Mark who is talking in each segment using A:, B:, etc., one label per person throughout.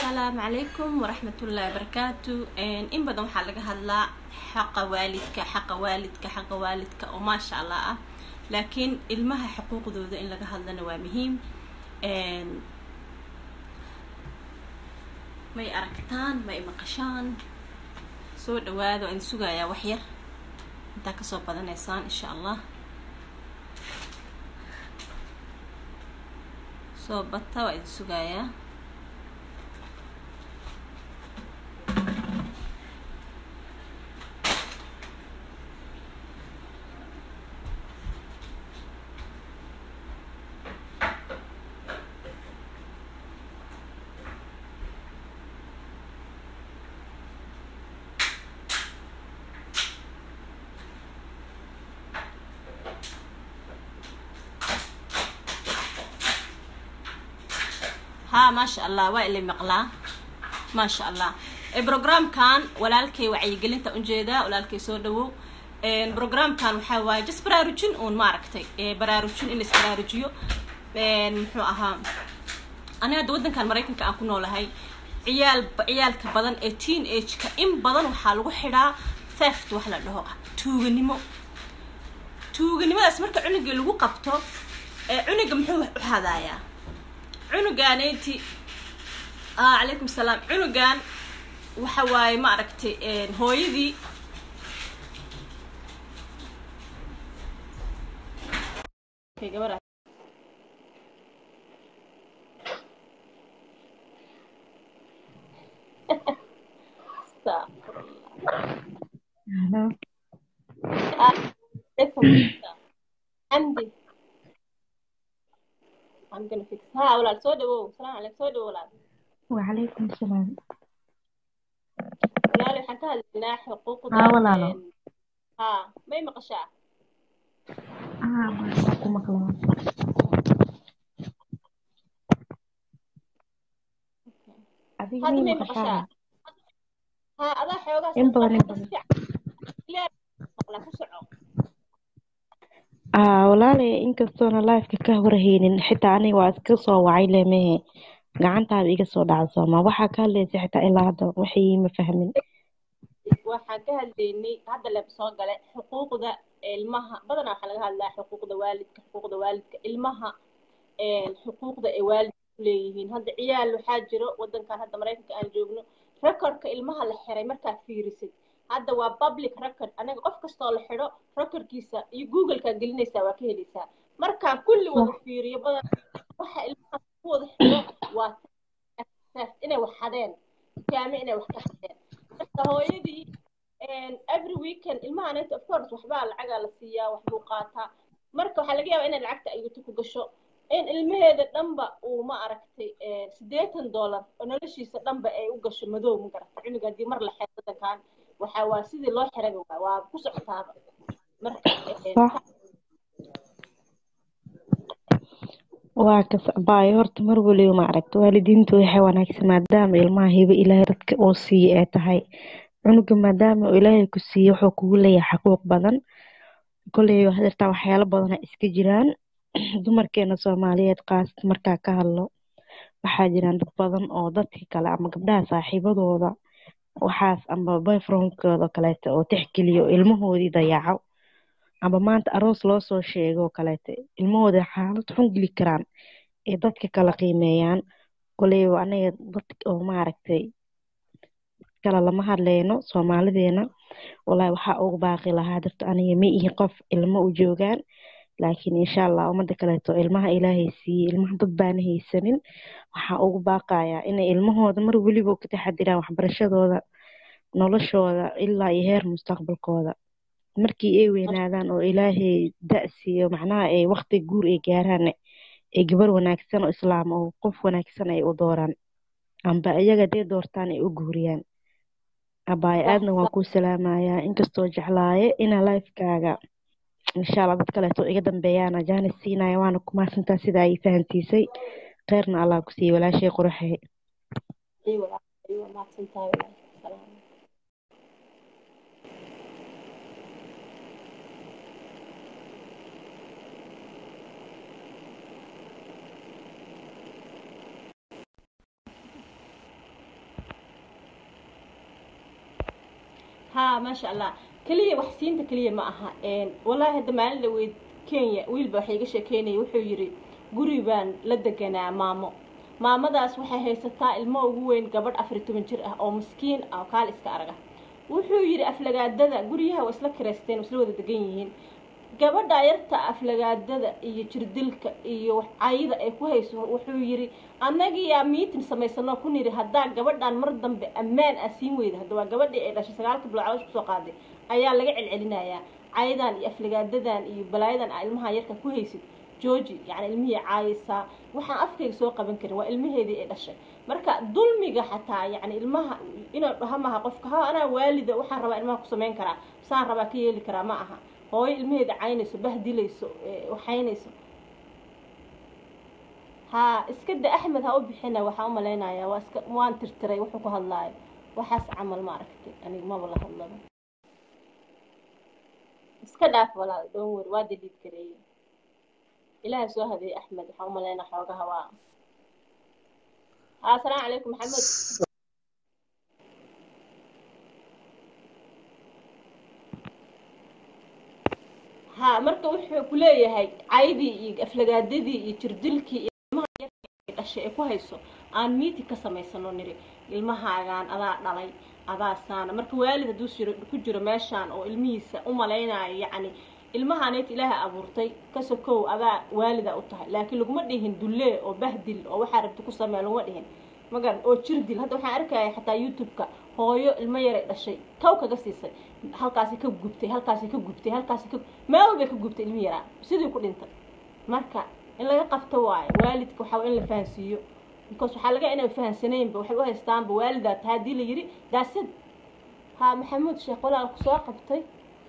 A: asalaamu calaykum waraxmatullaahi barakaatu in badan waxaa laga hadlaa xaqa waalidka xaqa waalidka xaqa waalidka oo maasha allah ah laakiin ilmaha xuquuqdooda in laga hadlana waa muhiim may aragtaan may maqashaan soo dhawaada waan sugayaa wax yar intaa kasoo badanaysaan insha allah soo bata waa idin sugayaa ها ما شاء الله waa ilay maqlaa ma sha allah programkan walaalkay wacyigelinta ujeedaa walaalkay soo dhawow programkan waxaa waaye just baraarujin uun maaragtay baraarujin in isbaraarujiyo muxuu ahaa aniga hadda waddankan maraykanka aan ku noolahay ciyaal ciyaalka badan ee teen ageka in badan waxaa lagu xidhaa theft wax la dhaho tuuganimo tuuganimadaas marka cunugii lagu qabto cunuga muxuu u hadaayaa cunugaanayti calaykum salaam cunugan waxa waaye ma aragtay hooyadii xamdi I'm gonna fix ها walaal soo dhawow salaam calaykum soo dhawow walaal
B: وعليكم السلام
A: walaal waxaan ka hadlaynaa xuquuqda
B: ها walaalo
A: ha may maqashaa
B: ها waxaan ku maqlaa adiga
A: hadda
B: mii
A: may
B: maqashaa
A: maqashaa ha adaa xoogaa
B: in badan in
A: sanqadha si
B: badan
A: fiican ilaahay maqla ku soco
B: aa walaale inkastoona lifeka ka horhaynin xitaa aniga waa iska soo wacay lemehe gacantaada iga soo dhacda sooma waxaa ka hadlaysa xitaa ilaa hadda waxay ma fahmin
A: waxaan ka hadlaynay hadda leeb soo gale xuquuqda ilmaha badanaa waxaa laga hadlaa xuquuqda waalidka xuquuqda waalidka ilmaha xuquuqda ay waalidka ku leeyihiin hadda ciyaal waxaa jiro waddankan hadda maraykanka aan joogno recordka ilmaha la xiray markaad fiirisid hadda waa public record anaga qof kastoo la xidho recordkiisa iyo googlekaad gelinaysaa waa ka helaysaa markaan kulli wada
B: صح
A: fiiriyo badan waxa ilmaha ku wada xidho waa theft inay wax xadeen dukaame inay wax ka xadeen marka hooyadii every weekend ilmahanayta of course waxbaa lacagaa la siiyaa waxbuu qaataa marka waxaa laga yaabaa inay lacagta ayuto ku gasho in ilmaheeda dhanba uu ma aragtay siddeetan dollar oo noloshiisa dhanba ay u gasho madow ma garata cunuga haddii mar la xeer waddankan waxaa waa sidii loo xiraba waa waa ku socotaaba marka
B: صح waa kasbaayo horta mar waliba ma aragto waalidiintu waxay wanaagsan maadaama ilmaha hibo ilaahay dadka uu siiye ay tahay cunuga maadaama uu ilaahay ku siiye wuxuu kugu leeyahay xaquuq badan koley hadirtaa waxyaalo badana iska jiraan dumarkeena soomaaliyeed qaas markaa ka hadlo waxaa jiraan dad badan oo dadka kale ama gabdhaha saaxiibadooda waxaas ama boyfriendkooda kaleeto oo tixgeliyo ilmahoodii dayaco ama maanta aroos loo soo sheego oo kaleeto ilmahooda xaalad xun geli karaan ee dadka kala qiimeeyaan koleyba anaga dad oo maaragtay kale lama hadleyno soomaalideena walahi waxaa ugu baaqi lahaa dadka aniga ma ihi qof ilmo u joogaan laakiin insha allah ummada kaleeto ilmaha ilaahay siiyey ilmaha dad baana haysanin waxaa ugu baaqayaa inay ilmahooda mar weliba ka taxadiraan waxbarashadooda noloshooda ilaa iyo heer mustaqbalkooda markii ay weynaadaan oo ilaahay da' siiyo macnaha ay waqti guur ay gaaraan ay gabar wanaagsan oo islaam oo qof wanaagsan ay u dooraan amba iyaga dee doortaan ay u guuriyaan abaayo
A: sax
B: aadna waan
A: sax
B: kuu salaamayaa inkastoo jeclaaye inaa lifekaaga insha allah dad kaleeto iga dambeeyaana jaanis siinaya waana ku mahadsantaa sida ay fahantiisay kheyrna allah ku siiye walaashay quraxee
A: ايوه ايوه ما تنتهي ولا سلام ha maasha allah keliya wax siinta keliya ma aha wallaahi hadda maalin dhaweyd kenya wiilba waxa iga sheekeynaya wuxuu yidhi guri baan la deganaa maamo maamadaas waxay haysataa ilmo ugu weyn gabadh afar toban jir ah oo miskiin ah oo kaal iska arag ah wuxuu yidhi aflagaadada guryaha waa isla kireysteen isla wada degan yihiin gabadha yarta aflagaadada iyo jirdilka iyo cayda ay ku hayso wuxuu yidhi annagiyaa miitin samaysano ku nidhi haddaa gabadhan mar dambe ammaan ah siin weyda hadda waa gabadhii ay dhashay sagaalka bilood caloosha kusoo qaaday ayaa laga celcelinayaa caydan iyo aflagaadadan iyo balaayadan aa ilmaha yarka ku haysid georgi yani ilmihii caayaysaa waxaan afkayga soo qaban karin waa ilmaheedii ay dhashay marka dulmiga xataa yani ilmaha inuu dhaha maha qofka ha anaa waalida waxaan rabaa ilmaha ku samayn karaa saan rabaa ka yeeli karaa ma aha hooyo ilmaheeda caynayso bahdilayso waxaynayso ha iska da axmed ha u bixina waxaa u malaynayaa waa iska waan tirtiray wuxuu ku hadlaayo waxaas camal ma aragtay aniga maba la hadlaba iska dhaaf walaal dhoon wer waa daliid kareeye ilaaha soo hadeeyey axmed waxaa u malaynaa xoogaha waa ha asalaamu calaykum maxamed ha marka wuxuu ku leeyahay caydii iyo aflagaadadii iyo jirdilkii iyo ilmaha yarka dhashay ee ku hayso aan miiti ka samaysano niri ilmahaagaan adaa dhalay adaa saana marka waalid hadduu jiro ku jiro meeshaan oo ilmihiisa u malaynayo yacni ilmahaanayt ilaaha abuurtay ka sokow adaa waalida u tahay laakiin laguma dhihin dullee oo bahdil oo waxaa rabta ku sameeya laguma dhihin magaran oo jirdil hadda waxaan arkaya xataa youtube-ka hooyo ilmo yaray dhashay taw kaga siisay halkaasi ka gubtay halkaasi ka gubtay halkaasi ka meel walbay ka gubtay ilmi yaraa sidii ku dhintay marka in laga qabto waayo waalidka waxaa in la fahansiiyo because waxaa laga inay fahansanaynba waxay u haystaanba waalidaa tahay haddii la yidhi daasad ha maxamuud sheekh walaal kusoo qabtay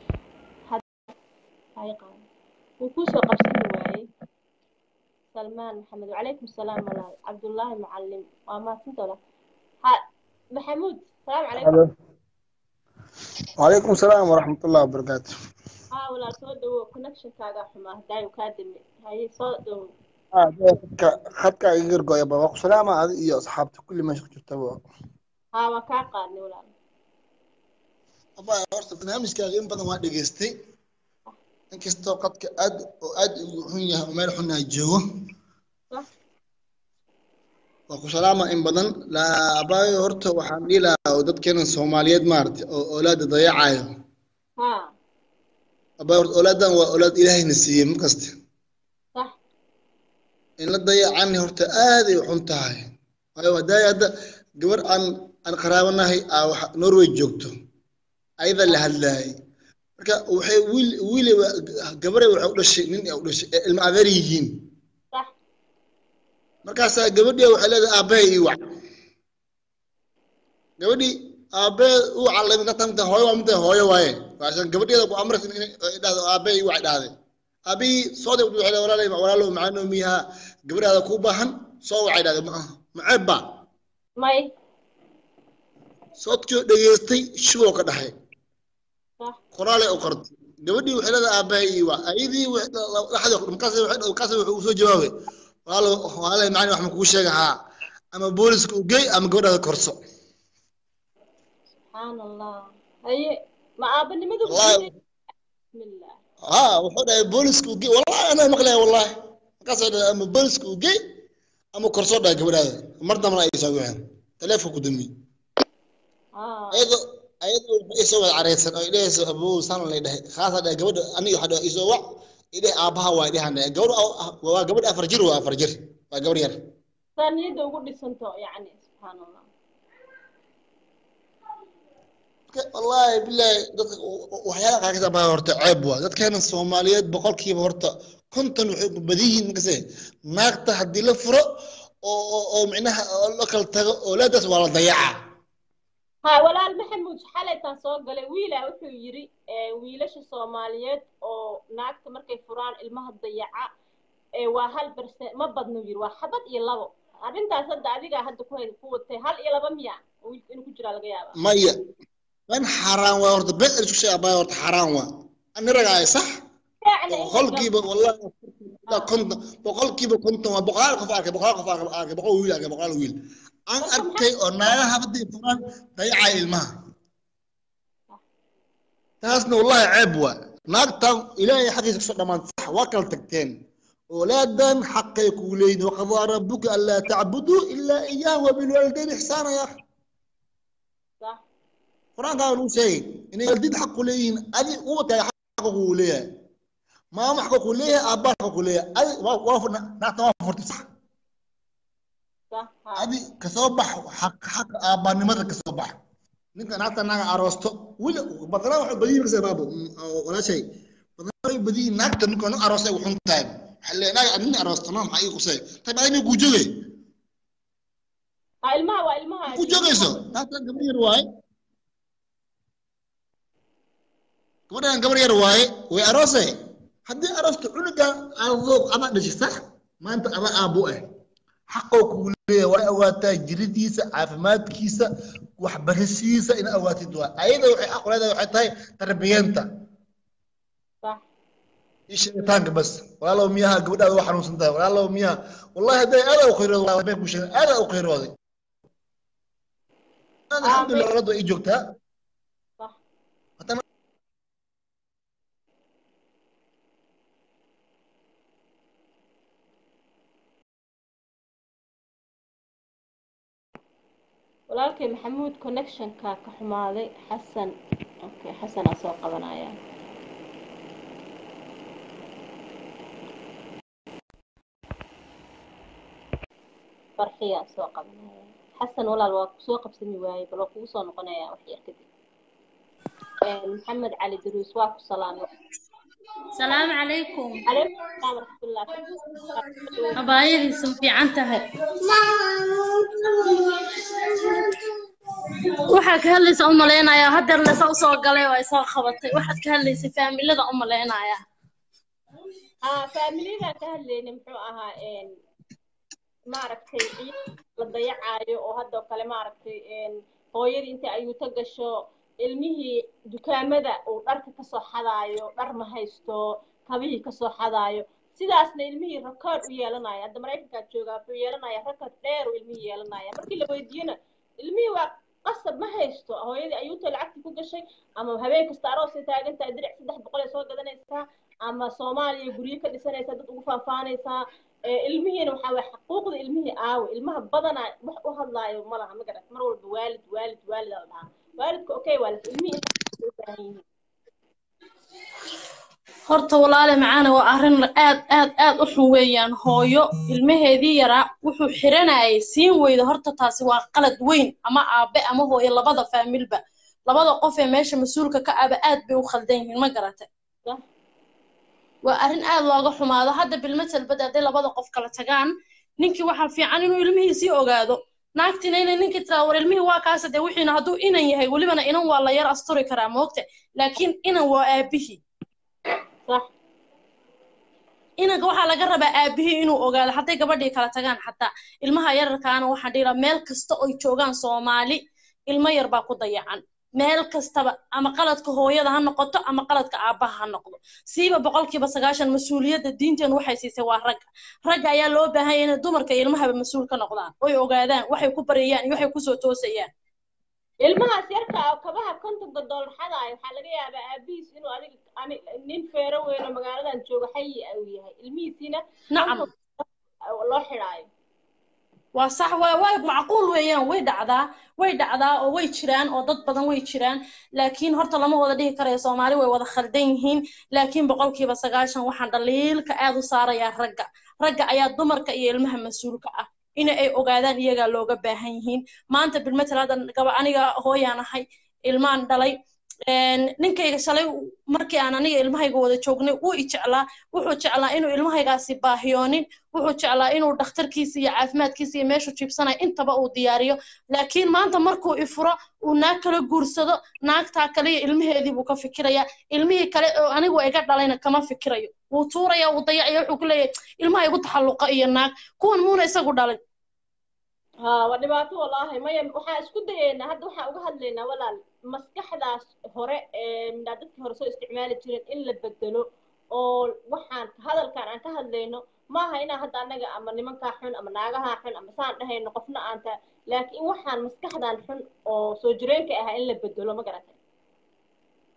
A: wuu kuusoo qabsani waayey salmaan maxamed wacalaykum salaam walaal cabdullaahi mucalim waa mahadsinta walaal ha maxamuud salaamu calaykum
C: وعليكم السلام ورحمة الله وبركاته
A: ها walaal soo dhawow connectionkaaga xumaa hadaayu kaa dami haye soo dhawow
C: خدك غير قوي بابا سلامة هذه iyo asxaabta kulli meesha ku jirta baa
A: ha waa kaa qaadnay walaal
C: aba horta barnaamijkaaga in badan waa dhageystay inkastoo qadka aad oo aad ugu xun yahay oo meel xun ay joogo waa ku salaama in badan laabaayo horta waxaan dhihi lahaa oo dadkeena soomaaliyeed maaragtay oo oolaada dayacayo
A: ha
C: abaayo horta oolaadan waa oolaad ilaahayna siiyey markasta
A: sax
C: in la dayacani horta aaday u xun tahay waayo hadaayo hadda gabar aan aan qaraabanahay aa waxa norway joogto ayada la hadlaayay marka waxay wiil wiiliba gabare waxay u dhashay nin ay u dhashay ee ilma adeer yihiin
A: sax
C: markaasaa gabadhii waxay leedahay aabbahay ii wac gabadhii aabbee u callay marka tamta hooyo waa midda hooyo waaye waasan gabadheeda ku amraysa inay dhahdo aabbahay ii wac dhahday aabbihii sooday wuxuu leeyahay walaalay walaalow macaanoo miyaha gabadhaada kuu baahan soo wacay dhahday ma maceeb baa
A: may
C: soodkii dhageystay shiboo ka dhaxay
A: sax
C: qoraalay u qortay gabadhii waxay leedahay aabbahay ii wac ayadii dhaxdii markaas markaas wuxuu soo jawaabay walaalo walaalo macani wax ma kugu sheega haa ama booliska u geey ama gabadhaada korso
A: subxaan allah haye ma aabanimadu
C: Wallahi.
A: bismillah
C: ها wuxuu dhahay booliska u geey wallahi anaa maqlaya wallahi markaas ay dhahay ama booliska u geey ama korso dhahay gabadhaada mar dambana ay soo wixin taleefon ku dambi
A: ah
C: ayadoo ayadoo ay soo wada careysan oo idhahayso abuu san lay dhahay khaasa dhahay gabadha aniga waxa dhahay isoo wac idhay aabaha waa idhahan dhahay gabadha waa gabadh afar jir waa afar jir waa gabadh yar
A: saa niyadda ugu dhisanto yacni subxaan allah
C: wallaahi bilaahi dadka waxyaalaha qaar kasoo baa horta ceeb waa dadkeena soomaaliyeed boqolkiiba horta konton waxay ku badan yihiin markase naagta haddii la furo oo oo oo micnaha oo la kala tago oolaadaas waa la dayacaa
A: ha walaal maxamuud xalaytaan soo galay wiila wuxuu yidhi eh, wiilasha soomaaliyeed oo naagta markay furaan ilmaha dayaca eh, waa hal berse ma badno yidhi waa xabad iyo labo arrintaas hadda adigaa hadda ku hay- ku watay hal iyo laba miya oo wiilka inuu ku jiraa laga yaabaa
C: maya man xaaraan waa horta been isku sheega baa horta xaaraan waa ani ragaay sax
A: Yacni in la
C: boqolkiiba wallahi ilaa konton boqolkiiba konton waa boqolaal qof arkay boqolaal qof arkay arkay boqol wiil arkay boqolaal wiil aan arkay oo naagaha haddii furaan dayacay ilmaha taasna wallahi ceeb waa naagtan ilaahay xaqiisa kasoo dhammaan sax waa kala tagteen أولاداً حق يقولين وقضى ربك ألا تعبدوا إلا إياه وبالوالدين إحسانا يا أخي
A: صح
C: قرآن قالوا شيء إن الوالدين حق لين أدي قوة حق قوليه ما ما حق قوليه أبا حق قوليه أدي وافر نحن وافر صح
A: صح ها.
C: أدي كصبح حق حق أبا نمر كصبح ninka naagta naaga aroosto weli badnaa waxay badiyi markasa baabo walaa shay badnaa waxay badiyi naagta ninka nin aroostay wuxun tahay waxaa leeyahay naaga nin aroosto no maxaa ii qusay tay baa inay kuu joogay
A: ha ilmaha waa ilmaha
C: kuu joogayso naagtan gabar yar waaye gabadhan gabar yar waaye way aroosay haddii aroosto cunugan adoog adaa dhashay sax maanta adaa aabbo ah xaqoo kugu leeyahay waa awaataa jiridiisa caafimaadkiisa waxbarashadiisa ina awaatid waa ayada waxay xaq u leedahay waxay tahay tarbiyeenta
A: صح
C: iyo sheegitaanka bas walaalow miyaha gabadhaada waa xanuunsan tahay walaalow miyaha wallahi hadday aadaa u khayrood waa bay ku sheegay aadaa u khayrooday alxamdulillah rad waa ii joogtaa
A: صح
C: haddana
A: walaalkay maxamuud connectionka ka xumaaday xasan okay xasanaa soo qabanaya farxiyaa soo qabanaya xasan walaal waa kusoo qabsami waaye bal waa kugu soo noqonaya wax yar kadib maxamed cali daruus waa ku salaamay
D: السلام عليكم
A: calaykum asalaam waraxmatullah
D: أبايدي سمفي عنتها waxaa ka hadlaysa u malaynayaa hadeer lesa usoo galay oo ay soo qabatay waxaad ka hadlaysa faamilada u malaynayaa
A: haa faamilyadan ka hadlayna muxuu ahaa een maaragtay ciid la dayacaayo oo haddoo kale maaragtay een hooyadii inta ayuuta gasho ilmihii dukaamada uu dharka kasoo xadaayo dhar ma haysto kabihii kasoo xadaayo sidaasna ilmihii rakaad u yeelanaya hadda maraykankaad joogaa wuxuu yeelanaya rakaad dheer uu ilmihii yeelanaya markii la weydiiyena ilmihii waa qasab ma haysto hooyadii ayuuta lacagtii ku gashay ama habeen kasta aroosay taagan tahay diric saddex boqol ay soo gadanaysaa ama soomaaliya guryo ka dhisanaysaa dad ugu faahfaanaysaa ee ilmihiina waxaa waye xuquuqda ilmihii aawe ilmaha badanaa wax u hadlaayo ma laha ma garat mar walba waalid waalid waalid aa la dhahaa waalidka okay waalid ilmihii inta u baahan yihiin
D: horta walaale macaana waa arrin aad aad aad u xun weeyaan hooyo ilmaheedii yaraa wuxuu xiranayay siin weyda horta taasi waa qalad weyn ama aabe ama hooyo labada faamilba labada qof ee meesha mas-uulka ka aba aad bay u khaldan yihiin ma garatay
A: Sah.
D: waa arrin aad looga xumaado hadda bilmatalbad hadday labada qof kala tagaan ninkii waxaa fiican inuu ilmihiisii ogaado naagtina inay ninkii tiraa war ilmihii waa kaasa dee wixiina hadduu inan yahay welibana inan waa la yar asturi karaa moogta laakiin inan waa aabihii
A: sax
D: inanka waxaa laga rabaa aabihii inuu ogaado hadday gabadhii kala tagaan xataa ilmaha yararkaana waxaan dhihi lahaa meel kasta oy joogaan soomaali ilmo yar baa ku dayacan meel kastaba ama qaladka hooyada ha noqoto ama qaladka aabbaha ha noqdo siiba boqolkiiba sagaashan mas-uuliyadda diinteenu waxay siisay waa ragga ragga ayaa loo baahan yahay inay dumarka iyo ilmahaba mas-uul ka noqdaan oy ogaadaan waxay ku baryayaan iyo waxay kusoo toosayaan
A: ilmahaas yarka ah kabaha kontonka doolar xadaayo waxaa laga yaabaa aabihiis inuu adiga ani nin feero weyn oo magaaladan jooga xayi uu yahay ilmihiisiina
D: nacam
A: loo xidhaayo
D: waa sax waa waa macquul weeyaan way dhacdaa way dhacdaa oo way jiraan oo dad badan way jiraan laakiin horta lama wada dhihi karayo soomaali way wada khaldan yihiin laakiin boqolkiiba sagaashan waxaan dhaliilka aad u saarayaa ragga ragga ayaa dumarka iyo ilmaha mas-uulka ah in ay ogaadaan iyagaa looga baahan yihiin maanta bilmatal hadda gaba aniga hooyaan ahay ilmaan dhalay ninkayga shalay markii aan aniga ilmahayga wada joognay wuu i jeclaa wuxuu jeclaa inuu ilmahaygaasi baahiyoonin wuxuu jeclaa inuu dhakhtarkiisa iyo caafimaadkiisa iyo meeshuu jiibsanaya intaba uu diyaariyo laakiin maanta markuu ifuro uu naag kala guursado naagtaa kale iyo ilmaheedii buu ka fikirayaa ilmihii kale oo anigu iga dhalayna kama fikirayo wuu tuuraya wuu dayacaya wuxuu ku leeyahay ilmaha igu taxalluqa iyo naag kuwan muuna isagu dhalay
A: ها ودبعته والله ما يم وحا اسكو دينا هاد وحا uga hadlaynaa walaal maskaxdaas hore ee midna dadkii hore soo isticmaali jireen in la bedelo oo waxaan hadalkan aan ka hadlayno maaha inaan hadda annaga ama nimankaa xun ama naagaha xun ama saan dhahayno qofna aan ta laakiin waxaan maskaxdan xun oo soo jireenka ahaa in la bedelo ma garatay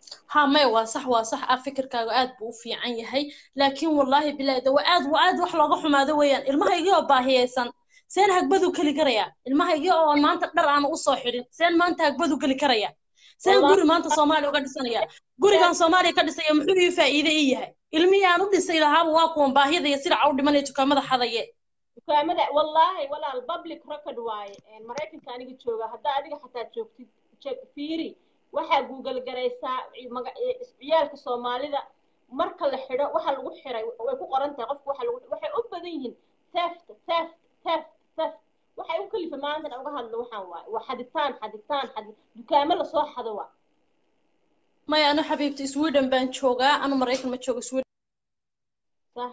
D: ha may waa sax waa sax ah fikirkaaga aad buu u fiican yahay laakiin wallaahi bilaahi de waa aad waa aad wax looga xumaado weeyaan ilmahaygii oo baahiyeysan seen hagbadu geli karaya ilmahaygii oo maanta dhar aan usoo xidhin seen maanta hagbadu geli karaya seen
A: Wallahi-
D: guri maanta soomaaliya uga dhisanaya gurigan soomaaliya ka dhisaya muxuu ii faa'iide ii yahay ilmihii aan u dhisay lahaaba waa kuwan baahiyada iyo sida u dhimanaya dukaamada xadaye
A: dukaamada wallaahi walaal public record waaye een, maraykanka aniga jooga haddaa adiga xataa joogtid je- fiiri waxaa google garaysaa ci- maga- e- ciyaalka soomaalida marka la xidho waxa lagu xiray way ku qoran tahay qofka waxa lagu waxay u badan yihiin theft theft theft theft waxay u kalifa maantana uga hadlo waxaan waaye waa xaditaan xaditaan xadi dukaamo lasoo xado waa
D: maya anu xabiibti sweden baan joogaa anu maraykan ma joogo sweden
A: sax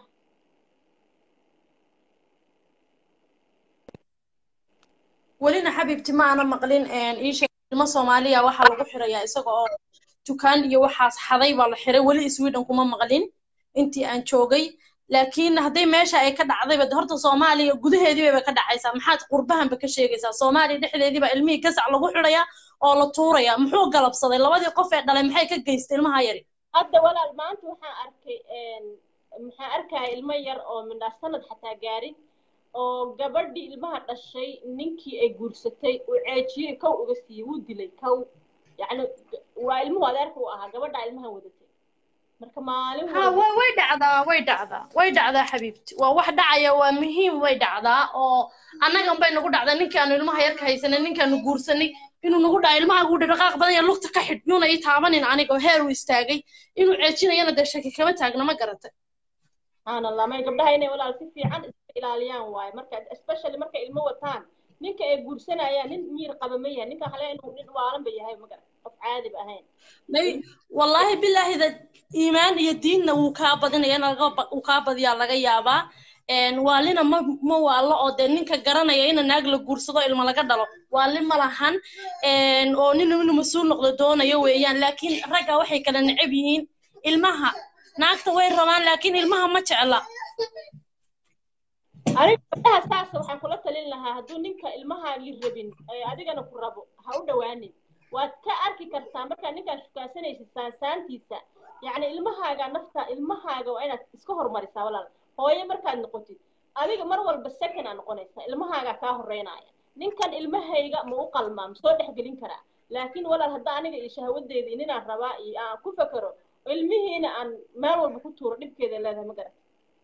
D: welina xabiibti ma ana maqlin ii sheeg ilmo soomaaliya waxaa lagu xirayaa isaga oo dukaan iyo waxaas xaday baa la xiray weli sweden kuma maqlin intii aan joogay laakiin hadday meesha ay ka dhacdayba de horta soomaaliya gudaheedii bay ka dhacaysaa maxaad qurbahanba ka sheegaysaa soomaaliya dhexdeedii baa ilmihii gasac lagu xidhayaa oo la tuurayaa muxuu galabsaday labadii qof ee dhalay maxay ka geystay ilmaha yari
A: hadda walaal maanta waxaan arkay een, maxaan arkaya ilmo yar oo midhaa sanad xataa gaarin oo gabadhii ilmaha dhashay ninkii ay guursatay uu ceejiyey kow uga siiyey wuu dilay kow yacni waa ilmuhu adeerka u ahaa gabadhaa ilmahan wadatay marka maalin
D: ha
A: walba
D: way way dhacdaa way dhacdaa way dhacdaa xabiibti waa wax dhacaya waa muhiim way dhacdaa oo annagan bay nagu dhacdaa ninkaanu ilmaha yarka haysanay ninkaanu guursanay inuu nagu dhaca ilmaha uu dhaqaaq badan yahay lugta ka xidh yuuna ii taabanin aniga oo heer uu istaagay inuu ceejinayana dee shaki kama taagna ma garatay
A: subxaan allah may gabdhaha inay walaal si fiican iska ilaaliyaan waaye marka especially markay ilmo wataan ninka ay guursanayaan nin miir qaba ma yahay ninka hale inuu nin waalan ba yahay magar qof caadi ba ahayn
D: may wallaahi bilaahi da iimaan iyo diinna wuu kaa badinaya in laga ba- uu kaa badiyaa laga yaabaa een, waalina ma ma waalo oo dee ninka garanaya ina naag la guursado ilma laga dhalo waali ma lahan een, oo nin inuu mas-uul noqdo doonayo weeyaan laakiin ragga waxay kala necab yihiin ilmaha naagta way rabaan laakiin ilmaha ma jecla
A: aniga gabdhaha saasa waxaan kula talin lahaa hadduu ninka ilmahaagii rabin ee adigana ku rabo ha u dhowaanin waad ka arki kartaa markaa ninkaan shukaansanaysid saansaantiisa yacni ilmahaaga nafta ilmahaaga waa inaad iska hormarisaa walaal hooyo markaad noqotid adiga mar walba second aa noqonaysaa ilmahaagaa kaa horeynaya ninkan ilmahayga ma u qalmaa ma soo dhexgelin karaa laakiin walaal hadda aniga iyo shahawadeedii ninaan rabaa iyo aan ku fekero ilmihiina aan meel walba ku tuuro dhibkeeda leedahay ma garan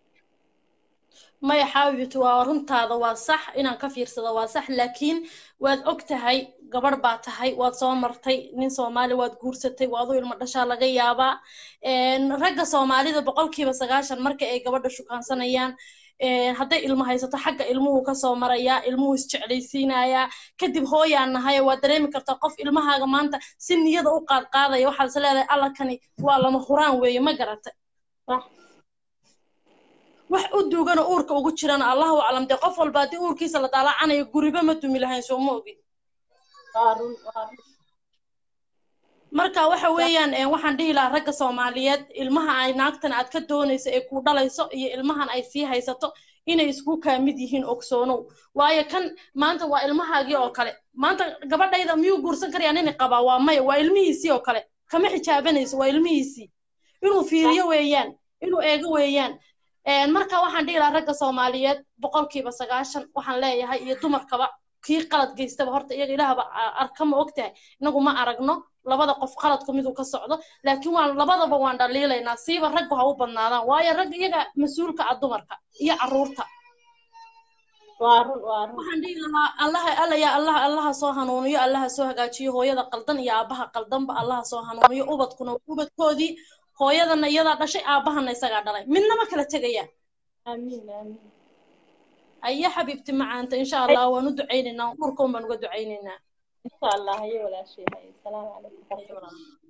D: maya xaabibti waa runtaada waa sax inaan ka fiirsado waa sax laakiin waad og tahay gabadh baa tahay waad soo martay nin soomaali waad guursatay waad u ilmo dhashaa laga yaabaa een, ragga soomaalida boqolkiiba sagaashan marka ay gabadha shukaansanayaan een, hadday ilmo haysato xagga ilmuhu kasoo marayaa ilmuhu isjeclaysiinayaa kadib hooyaan nahay waad dareemi kartaa qof ilmahaaga maanta si niyada u qaadqaadaya waxaad is leedahay allakani waa lama huraan weeye ma garata
A: sax
D: wax u duugana uurka ugu jirana allahu aclam dee qof walba haddii uurkiisa la daalaacanayo guriba ma dumi lahayn soo ma ogin
A: waa run waa run
D: marka waxa weeyaan een, waxaan dhihi lahaa ragga soomaaliyeed ilmaha ay naagtan aad ka doonayso ee ku dhalayso iyo ilmahan ay sii haysato inay isku kaa mid yihiin ogsoonow waayo kan maanta waa ilmahaagii oo kale maanta gabadhayda miyuu guursan karayaa nini qabaa waa maya waa ilmihiisii oo kale kama xijaabanayso waa ilmihiisii inuu fiiriyo weeyaan inuu eego weeyaan Een, marka waxaan dhihi lahaa ragga soomaaliyeed boqolkiiba sagaashan waxaan leeyahay iyo dumarkaba kii qalad geystaba horta iyaga ilaahba a- arka ma ogtahay inagu ma aragno labada qof qaladku miduu ka socdo laakiin waan labadaba waan dhaliilaynaa siiba raggu ha u badnaadaan waayo rag iyaga mas-uulka ah dumarka iyo carruurta
A: waa run waa run
D: waxaan dhihi lahaa allaha alla yaa allaha allaha soo hanuuniyo allaha soo hagaajiyo hooyada qaldan iyo aabaha qaldanba allaha soo hanuuniyo ubadkuna waa ubadkoodii hooyadana iyadaa dhashay aabahana isagaa dhalay midnama kala tegayaan
A: amiin amiin
D: aye xabiibti macaanta insha allah waan u ducaynaynaa uurkaun baan uga ducaynaynaa
A: insha allah hayo walaashay hayo asalaamu calaykum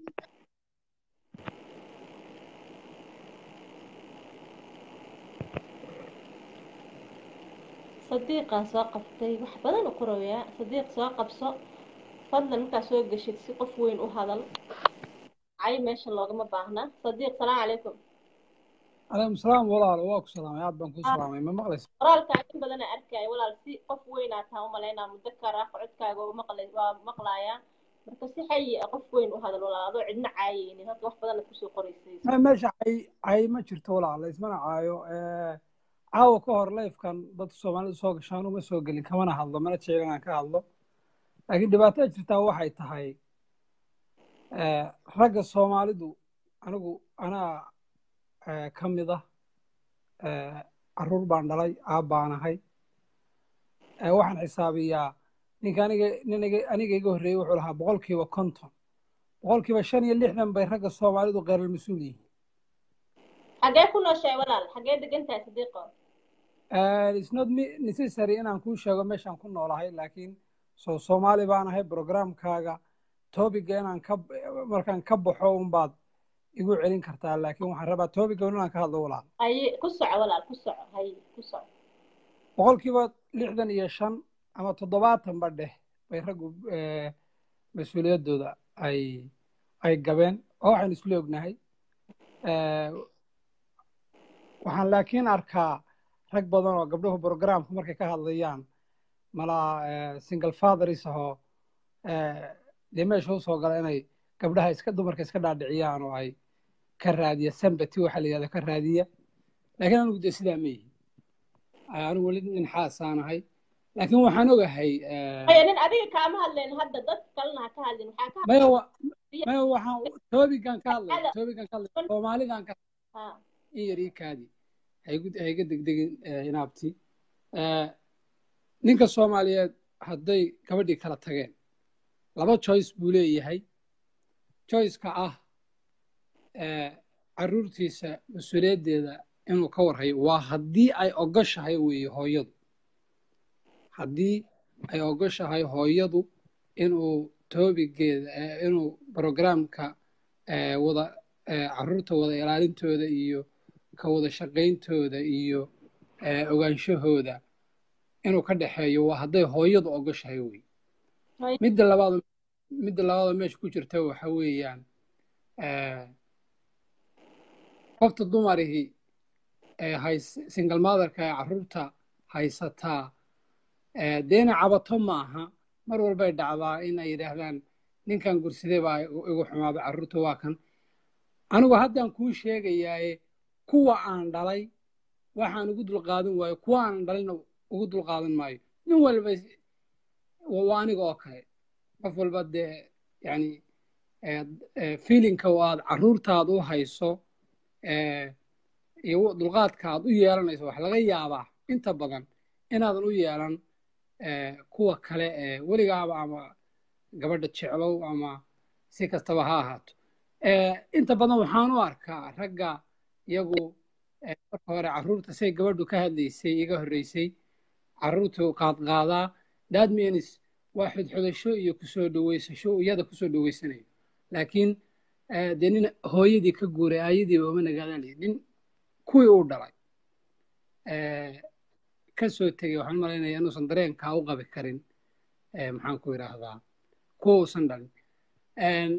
A: sadiiqaan soo qabtay wax badan u qorayaa sadiiq soo qabso fadlan markaa soo geshid si qof weyn u hadal cay meesha loogama baahna sadiiq salaamu calaykum
E: calaykum salaam walaal waa ku salaamay aad baan kuu salaamay ma maqlaysa
A: qoraalkaa in badan arkaya walaal si qof weynaa taa u malaynaa muddo kara codkaaga waa maqlay waa maqlaaya marka si xayi ah qof weyn u hadal walaal adoo cidna caayeynin halka wax badan aad kusoo qoraysay
E: Me- meesha cay cay ma jirto walaala ismana caayo Eh, caawa ka hor leifkan dadka soomaalidu soo gashaan uma soo gelin kamana hadlo mana jecel inaan ka hadlo laakiin dhibaatada jirtaa waxay tahay eh, ragga soomaalidu anigu anaa eh, ka mid ah eh, caruur baan dhalay aab baan ahay Eh, waxaan xisaabiyaa ninka aniga niniga aniga iga horreeyey wuxuu lahaa boqolkiiba konton boqolkiiba shan iyo lixdan bay ragga soomaalidu qeyral mas-uul yihiin
A: xagee ku nooshahay walaal xagee degan tahay sadiiqo
E: Uh, it's not me necessary inaan kuu sheego meeshaan ku noolahay laakiin so soomaali baan ahay programkaaga topiga inaan ka markaan ka baxo unbaad igu celin kartaa laakiin waxaan rabaa topiga inaan ka hadlo walaal
A: haye ku soco walaal ku soco haye ku soco
E: boqolkiiba lixdan iyo shan ama toddobaatan ba dheh bay raggu eh, mas-uuliyaddooda ay ay gabeen oo waxaan isla ognahay Eh, waxaan laakiin arkaa rag badan oo gabdhuhu programka markay ka hadlayaan malaa eh, single fathers ahoo eh, dee meesha usoo gala inay gabdhaha iska dumarka iska dhaadhiciyaan oo ay ka raadiya sambati waxa la yihahda ka raadiya laakiin anigu dee sidaa ma yihin anigu weli nin xaasaan ahay laakiin waxaan ogahay eh,
A: haye nin adiga kaama hadleen hadda dad kalena ha ka hadlin waxaa ka
E: maya wa- maya waxaan toobigan ka hadlaya toobigan ka hadlaya soomaalidan ka
A: ha
E: in yar ii kaadi haygu hayga degdegin eh, inaabti Eh, ninka soomaaliyeed hadday gabadhii kala tageen laba choice buu leeyahay choiceka ah eh, caruurtiisa mas-uuliyaddeeda inuu ka warhayo waa haddii ay ogoshahay weeye hooyadu haddii ay ogoshahay hooyadu inuu toobigeeda eh, inuu programka eh, wada eh, caruurta wada ilaalintooda iyo ka wada shaqayntooda iyo eh, ogaanshahooda inuu ka dhexeeyo waa hadday hooyadu ogoshahay wey
A: Hay-
E: midda labaad midda labaadoo meesha ku jirta waxa weeyaan eh, qofta dumarihii ee hays single motherka ee carruurta haysataa eh, dee inay cabato maaha mar walbay dhacdaa in ay yidhaahdaan ninkan gursidee baa igu igu xumaaday carruurta waa kan anigu haddaan kuu sheegayaaye kuwa aan dhalay waxaan ugu dulqaadan waayo kuwa aan dhalina ugu dulqaadan maayo nin walba is- waa waa aniga oo kale qof walba dee yani feelinka oo aad carruurtaada u hayso eh, iyo dulqaadka aad u yeelanayso wax laga yaabaa inta badan inaadan u yeelan eh, kuwa kale ee weligaaba ama gabadha jeclow ama si kastaba ha ahaato Eh, inta badan waxaan u arkaa ragga iyagu eh, marka hore carruurta say gabadhu ka hadlaysay iga horreysay carruurtu qaadqaadaa that means waa xodxodasho iyo kusoo dhaweysasho iyada kusoo dhaweysanayo laakiin eh, dee nin hooyadii ka guuray aayadiiba uma nagaadaan nin kuwii uu dhalay eh, ka soo tegey waxaan malaynaya inuusan dareenkaa u qabi karin eh, maxaan ku idhaahdaa kuwa uusan dhalin En,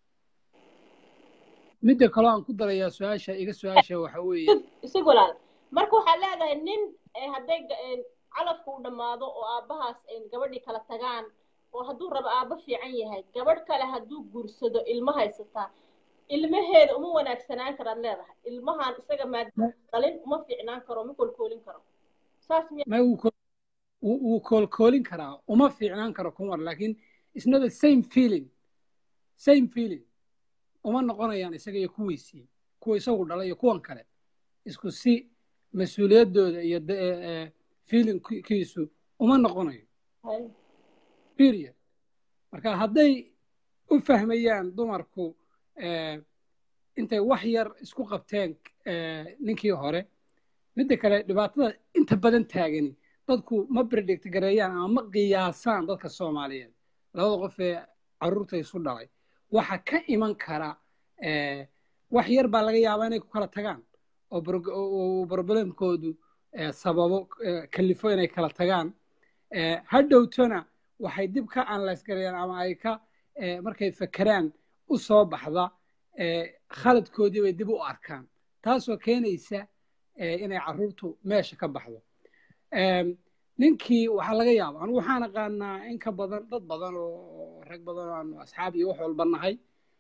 E: midda kaloo aan ku darayaa su-aasha iga su-aasha waxa weeye
A: isig walaal marka waxaa leedahay nin eh, hadday ga- eh, calafku u dhammaado oo aabbahaas ay gabadhii kala tagaan oo hadduu rabo aabbo fiican yahay gabadh kale hadduu guursado ilmo haysataa ilmaheeda uma wanaagsanaan karaad leedahay ilmahan isaga maadaama dhalin uma fiicnaan karo ma kolkoolin karo saas miya
E: ma wuu ko- wuu wuu koolkoolin karaa uma fiicnaan karo kumar laakiin isna the same feeling same feeling uma noqonayaan isaga iyo kuwiisii kuwa isagu dhalay iyo kuwan kale isku si mas-uuliyaddooda iyo de- eh, eh, feelingkiisu uma noqonayo
A: Hay.
E: period marka hadday u fahmayaan dumarku eh, intay wax yar isku qabteen eh, ninkii hore midda kale dhibaatada inta badan taagani dadku ma predict gareeyaan ama ma qiyaasaan dadka soomaaliyeed labada qof ee carruurta isu dhalay waxa ka iman kara eh, wax yar baa laga yaabaa inay ku kala tagaan oo bro- oo problemkoodu eh, sababo eh, kalifo inay kala tagaan Eh, hadhowtona waxay dib ka analyse gareeyaan ama ay ka eh, markay fekeraan u soo baxda eh, khaladkoodii bay dib u arkaan taasoo keenaysa eh, inay carruurtu meesha ka baxdo Em, ninkii waxaa laga yaaba anigu waxaan aqaanaa in ka badan dad badan oo rag badan oo aanu asxaab iyo wax walba nahay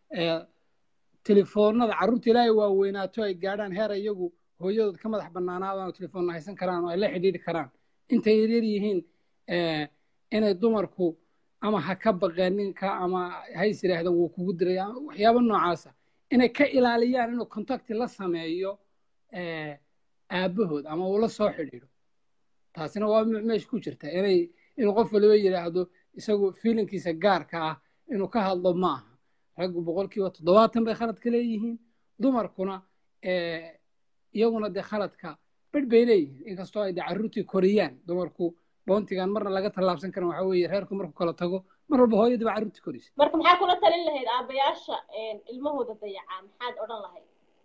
E: telefoonada carruurta ilaahay waa weynaato ay gaadhaan heer iyagu hooyadood ka madax bannaanaadaan oo telefoonna haysan karaan oo ay la xidhiidhi karaan intay yaryar yihiin inay dumarku ama ha ka baqeen ninka ama hays yidhaahdaan wuu kugu diray waxyaabo noocaasa inay ka ilaaliyaan inuu contacti la sameeyo aabbahood ama uu la soo xidhiidho taasina waa meesha ku jirta inay inuu qof waliba yidhaahdo isagu fiilinkiisa gaarka ah inuu ka hadlo ma aha raggu boqolkiiba toddobaatan bay khaladka leeyihiin dumarkuna iyaguna dee khaladka bedh bay leeyihiin inkastoo ay dee carruurtii koriyaan dumarku boontigan marna laga tallaabsan karin waxaa weeye reerku markuu kala tago mar walba hooyadii baa carruurtii korisa
A: marka maxaa kula talin lahayd aabbayaasha ilmahooda dayacaa maxaad odhan lahayd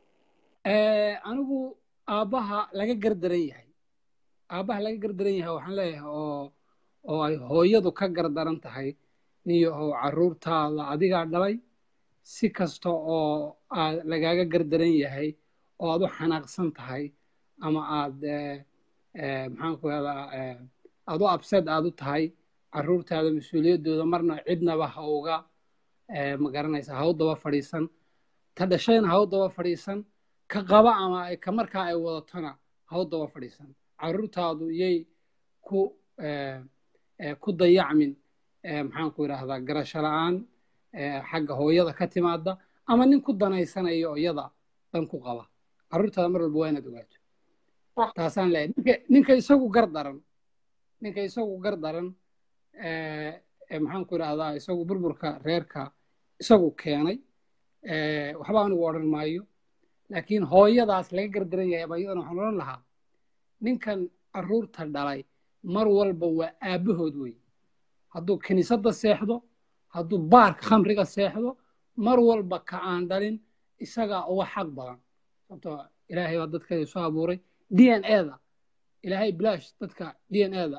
E: anigu aabbaha laga gardaran yahay aabbaha laga gardaran yahay waxaan leeyahay oo oo ay hooyadu ka gardaran tahay niyo oo carruurtaada adigaa dhalay si kasta oo aad lagaaga gardaran yahay oo aad u xanaaqsan tahay ama aad maxaan ku rahdaa aad u absed aad u tahay carruurtaada mas-uuliyaddooda marna cidnaba ha uga ma garanaysa ha u daba fadhiisan ta dhashayna ha u daba fadhiisan ka qaba ama ka markaa ay wadatona ha u daba fadhiisan carruurtaadu yay ku ku dayacmin maxaan ku idhaahdaa garasho la-aan xagga hooyada ka timaada ama nin ku danaysanayo iyada dan ku qaba carruurtaada mar walba waa inaad ogaato taasaan leeyahay ninka ninka isagu gar daran ninka isagu gar daran maxaan ku idhaahdaa isagu burburka reerka isagu keenay waxba anigu odhan maayo laakiin hooyadaas laga gardaran yahay ba iyadana waxaan odhan lahaa ninkan carruurta dhalay mar walba waa aabbahood wey hadduu kiniisadda seexdo hadduu baarka khamriga seexdo mar walba ka aan dhalin isagaa uga xaq badan sababtoo ilaahay baa dadka isu abuuray d n eda ilaahay bilaash dadka d n eda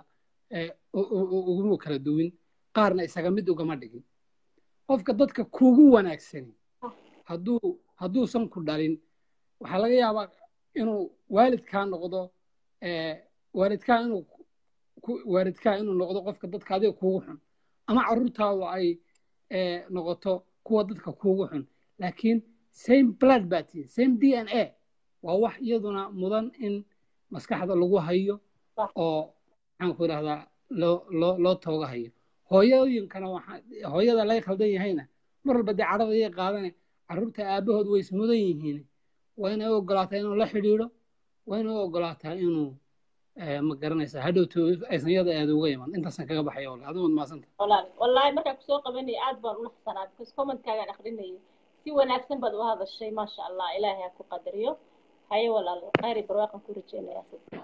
E: uguma kala duwin qaarna isaga mid ugama dhigin qofka dadka kuugu wanaagsani hadduu hadduusan ku dhalin waxaa laga yaabaa inuu waalidkaa noqdo waalidkaa inuu waalidkaa inuu noqdo qofka dadka adiga kuugu xun ama carruurtaadu ay noqoto kuwa dadka kuugu xun laakiin same blood baa tihin same d n a waa wax iyaduna mudan in maskaxda lagu hayo oo maxaan ku idhahdaa loo loo loo tooga hayo hooyooyinkana waxaa hooyada laga khaldan yahayna mar walba dee cadhada iyay qaadane carruurta aabahood way ismudan yihiin waa inay u ogolaataa inuu la xidhiidho waa inay u ogolaataa inuu ma garanaysaa hadhowto aysan yada aada uga iman intaasan kaga baxaya walahi adigu maasanta
A: walaal wallaahi markaan kusoo qabanaya aad baan u naxsanaa because commentkaagaan akrinayay si wanaagsan baad u hadashay maasha allah ilaahay ha ku qadariyo haye walaal khayr iyo barwaaqan ku rajeynayaa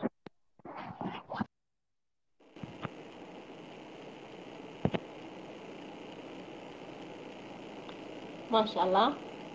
A: maasha allah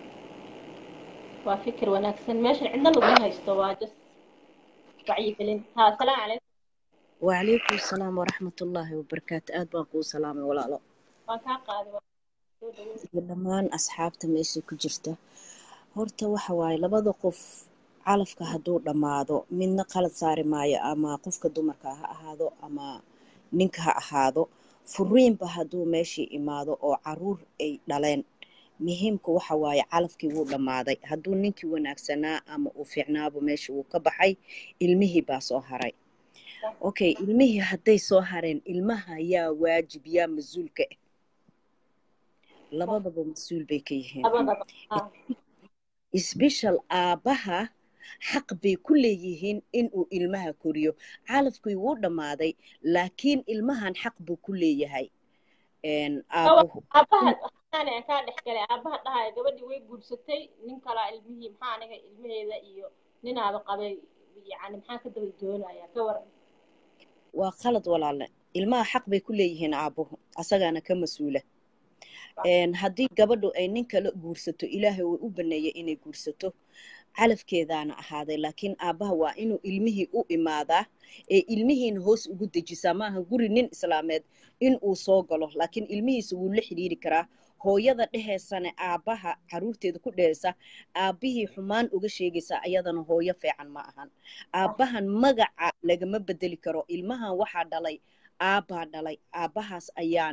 A: waa fikir wanaagsan meeshan cidna laguma haysto waa just wacyigelin ha asalaamu calaykum
F: وعليكم السلام ورحمة الله وبركاته آد بانكو سلامي ولا لا
A: waan kaa qaaday waa soo dhaweyn
F: dhammaan asxaabta meesha ku jirta horta waxa waaye labada qof calafka hadduu dhammaado midna qalad saari maayo ama qofka dumarka ha ahaado ama ninka ha ahaado furiinba hadduu meeshii imaado oo caruur ay dhaleen muhiimka waxa waaye calafkii wuu dhammaaday hadduu ninkii wanaagsanaa ama uu fiicnaaba meesha wuu ka baxay ilmihii baa soo haray okay ilmihii hadday soo hareen ilmaha yaa waajib yaa mas-uulka ah labadaba mas-uul bay ka yihiin
A: labadaba ha
F: isbishal aabbaha xaq bay ku leeyihiin inuu ilmaha koriyo calafkii wuu dhammaaday laakiin ilmahan xaq buu ku leeyahay een, aabbuhu
A: aabaha waxaan aan kaa dhex galay aabaha dhahaya gabadhii way guursatay nin kalaa ilmihii maxaa aniga ilmaheeda iyo ninaaba qabay yani maxaan ka daba doonayaa ka waran
F: waa qalad walaale ilmaha xaq bay ku leeyihiin aabbuhu asagaana ka mas-uula Een, haddii gabadhu ay nin kala guursato ilaahay uu u baneeyay inay guursato calafkeedaana ahaaday laakiin aabbaha waa inuu ilmihii u imaadaa ee ilmihiina hoos ugu dejisaa maaha guri nin islaameed in uu soo galo laakiin ilmihiisa wuu la xidhiiri karaa hooyada dheheysane aabbaha caruurteeda ku dheheysa aabbihii xumaan uga sheegaysa ayadana hooyo fiican ma ahan aabbahan magaca lagama bedeli karo ilmahan waxaa dhalay aabbaa dhalay aabbahaas ayaana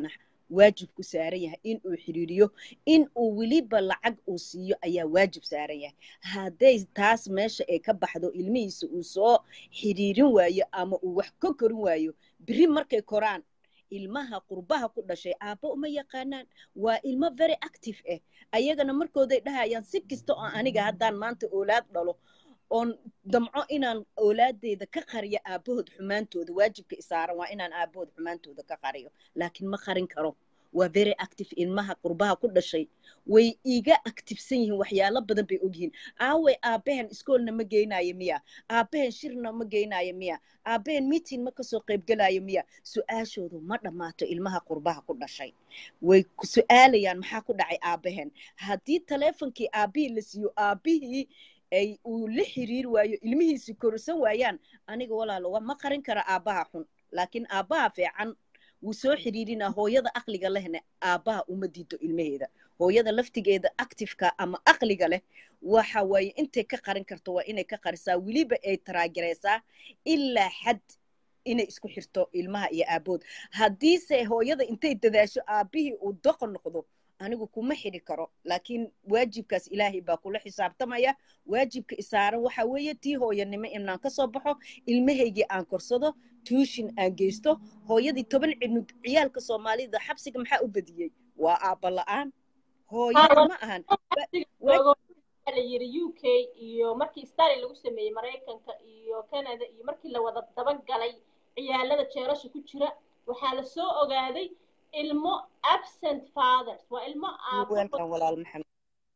F: waajib ku saaran yahay in uu xiriiriyo in uu weliba lacag uu siiyo ayaa waajib saaran yahay hadday taas meesha ay ka baxdo ilmihiisa uu soo xiriirin waayo ama uu wax ka korin waayo biri markay koraan ilmaha qurbaha ku dhashay aabba uma yaqaanaan waa ilmo very active ah ayagana markooday dhahayaan si kasta oo aniga haddaan maanta oolaad dhalo oon damco inaan oolaadeyda ka qariyo aabbahood xumaantooda waajibka isaaran waa inaan aabbahood xumaantooda ka qariyo laakiin ma qarin karo waa very active ilmaha qurbaha ku dhashay way iga activesan yihiin waxyaalo badan bay ogyihiin aaway aabbahen iskoolna ma geynayo miya aabbahen shirna ma geynayo miya aabbahen meeting ma kasoo qaybgelayo miya su-aashoodu ma dhammaato ilmaha qurbaha ku dhashay way su-aalayaan maxaa ku dhacay aabbahen haddii taleefonkii aabbihii la siiyo aabbihii ay uu la xiriiri waayo ilmihiisi korsan waayaan aniga walaalo ma qarin kara aabbaha xun laakiin aabbaha fiican wuu soo xiriirinaa hooyada aqliga lehna aabbaha uma diido ilmaheeda hooyada laftigeeda actifeka ama aqliga leh waxa waaye intay ka qarin karto waa inay ka qarisaa weliba ay taraagaraysaa ilaa xad inay isku xirto ilmaha iyo aabood haddiise hooyada intay dadaasho aabbihii uu doqon noqdo anigu kuma xidhi karo laakiin waajibkaas ilaahay baa kula xisaabtamaya waajibka isaaran waxa weeye tii hooyanimo inaan ka soo baxo ilmahaygii aan korsado tuushin aan geysto hooyadii toban cinug ciyaalka soomaalida xabsiga maxaa u badiyey waa aabba la-aan hooyo ma ahan
A: la yiri u k iyo markii stari lagu sameeyey maraykanka iyo canada iyo markii la wada dabagalay ciyaalada jeerasha ku jira waxaa la soo ogaaday ilmo absent fathers waa ilmo
F: welcome walaal maxamed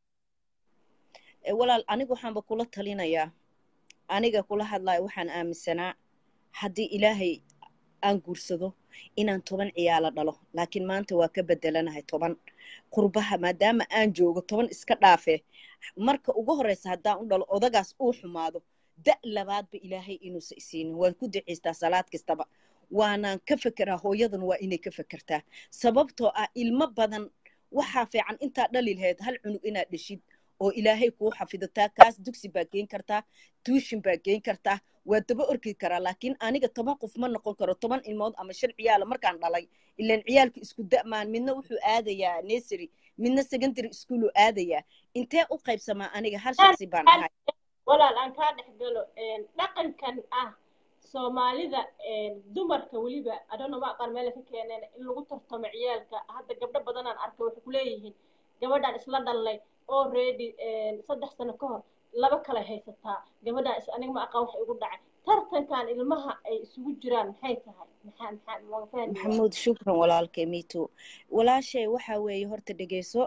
F: walaal aniga waxaanba kula talinayaa aniga kula hadlayo waxaan aaminsanaa haddii ilaahay aan guursado inaan toban ciyaalo dhalo laakiin maanta waa ka bedelanahay toban qurbaha maadaama aan joogo toban iska dhaafe marka ugu horreysa haddaan u dhalo odagaas uu xumaado da' labaadba ilaahay inuusa isiinin waan ku ducaystaa salaad kastaba waanaan ka fekeraa hooyadan waa inay ka fekertaa sababtoo ah ilmo badan waxaa fiican intaa dhali lahayd hal cunug inaad dheshid oo ilaahay kuu xafidataa kaas dugsi baa geen kartaa tuushin baa geen kartaa waa daba orki karaa laakiin aniga toban qof ma noqon karo toban ilmood ama shan ciyaala markaan dhalay ilaan ciyaalka isku da'maan midna wuxuu aadayaa nesary midna secondary schooluu aadayaa intee u qaybsamaa aniga hal shaksi baan ahay
A: walaal aan kaa dhex galo dhaqankan ah soomaalida dumarka weliba adhona ma aqaan meela ka keeneen in lagu tartamo ciyaalka hadda gabdho badanaan arkay waxay kuleeyihiin gabadhaan isla dhallay oo ready saddex sano ka hor laba kale haysataa gabadhaan is aniga ma aqaan wax igu dhacay tartankan ilmaha ay isugu jiraan maxay tahay maxaa maxaa waa fahmi
F: maxamuud shukran walaalkay miito walaashay waxaa weeye horta dhegeyso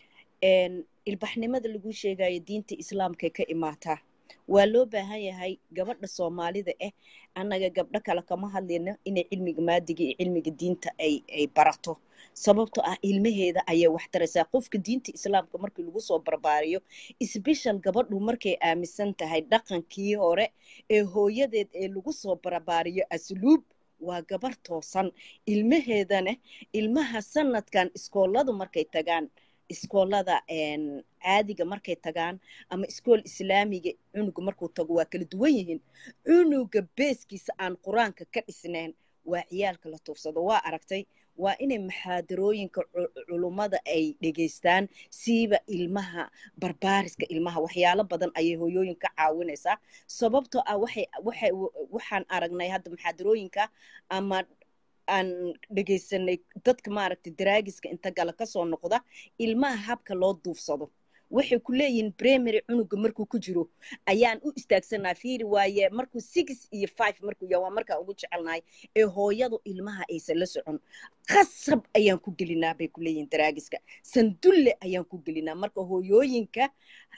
F: ilbaxnimada lagu sheegayo diinta islaamkay ka imaataa waa loo baahan yahay gabadha soomaalida ah annaga gabdho kale kama hadlayno inay cilmiga maadiga iyo cilmiga diinta ay ay barato sababtoo ah ilmaheeda ayay wax taraysaa qofka diinta islaamka markii lagu soo barbaariyo sbeshal gabadhu markay aaminsan tahay dhaqankii hore ee hooyadeed ee lagu soo barbaariyo asluub waa gabar toosan ilmaheedana ilmaha sanadkan iskooladu markay tagaan iskoolada caadiga markay tagaan ama iskool islaamiga cunuga markuu tago waa kala duwan yihiin cunuga beeskiisa aan qur-aanka ka dhisnayn waa ciyaalka la tuufsado waa aragtay waa inay maxaadarooyinka culummada ay dhegaystaan siiba ilmaha barbaariska ilmaha waxyaalo badan ayay hooyooyin ka caawinaysaa sababtoo ah waxay waxay waxaan aragnay hadda maxaadarooyinka ama aan dhegaysanay dadka maaragtay daraagiska inta gala kasoo noqda ilmaha habka loo duufsado waxay ku leeyihiin primary cunuga markuu ku jiro ayaan u istaagsanaa fiiri waaye markuu six iyo five markuu yahay waa markaan ugu jecelnahay ee hooyadu ilmaha aysan la socon qasab ayaan ku gelinaa bay ku leeyihiin daraagiska sandulle ayaan ku gelinaa marka hooyooyinka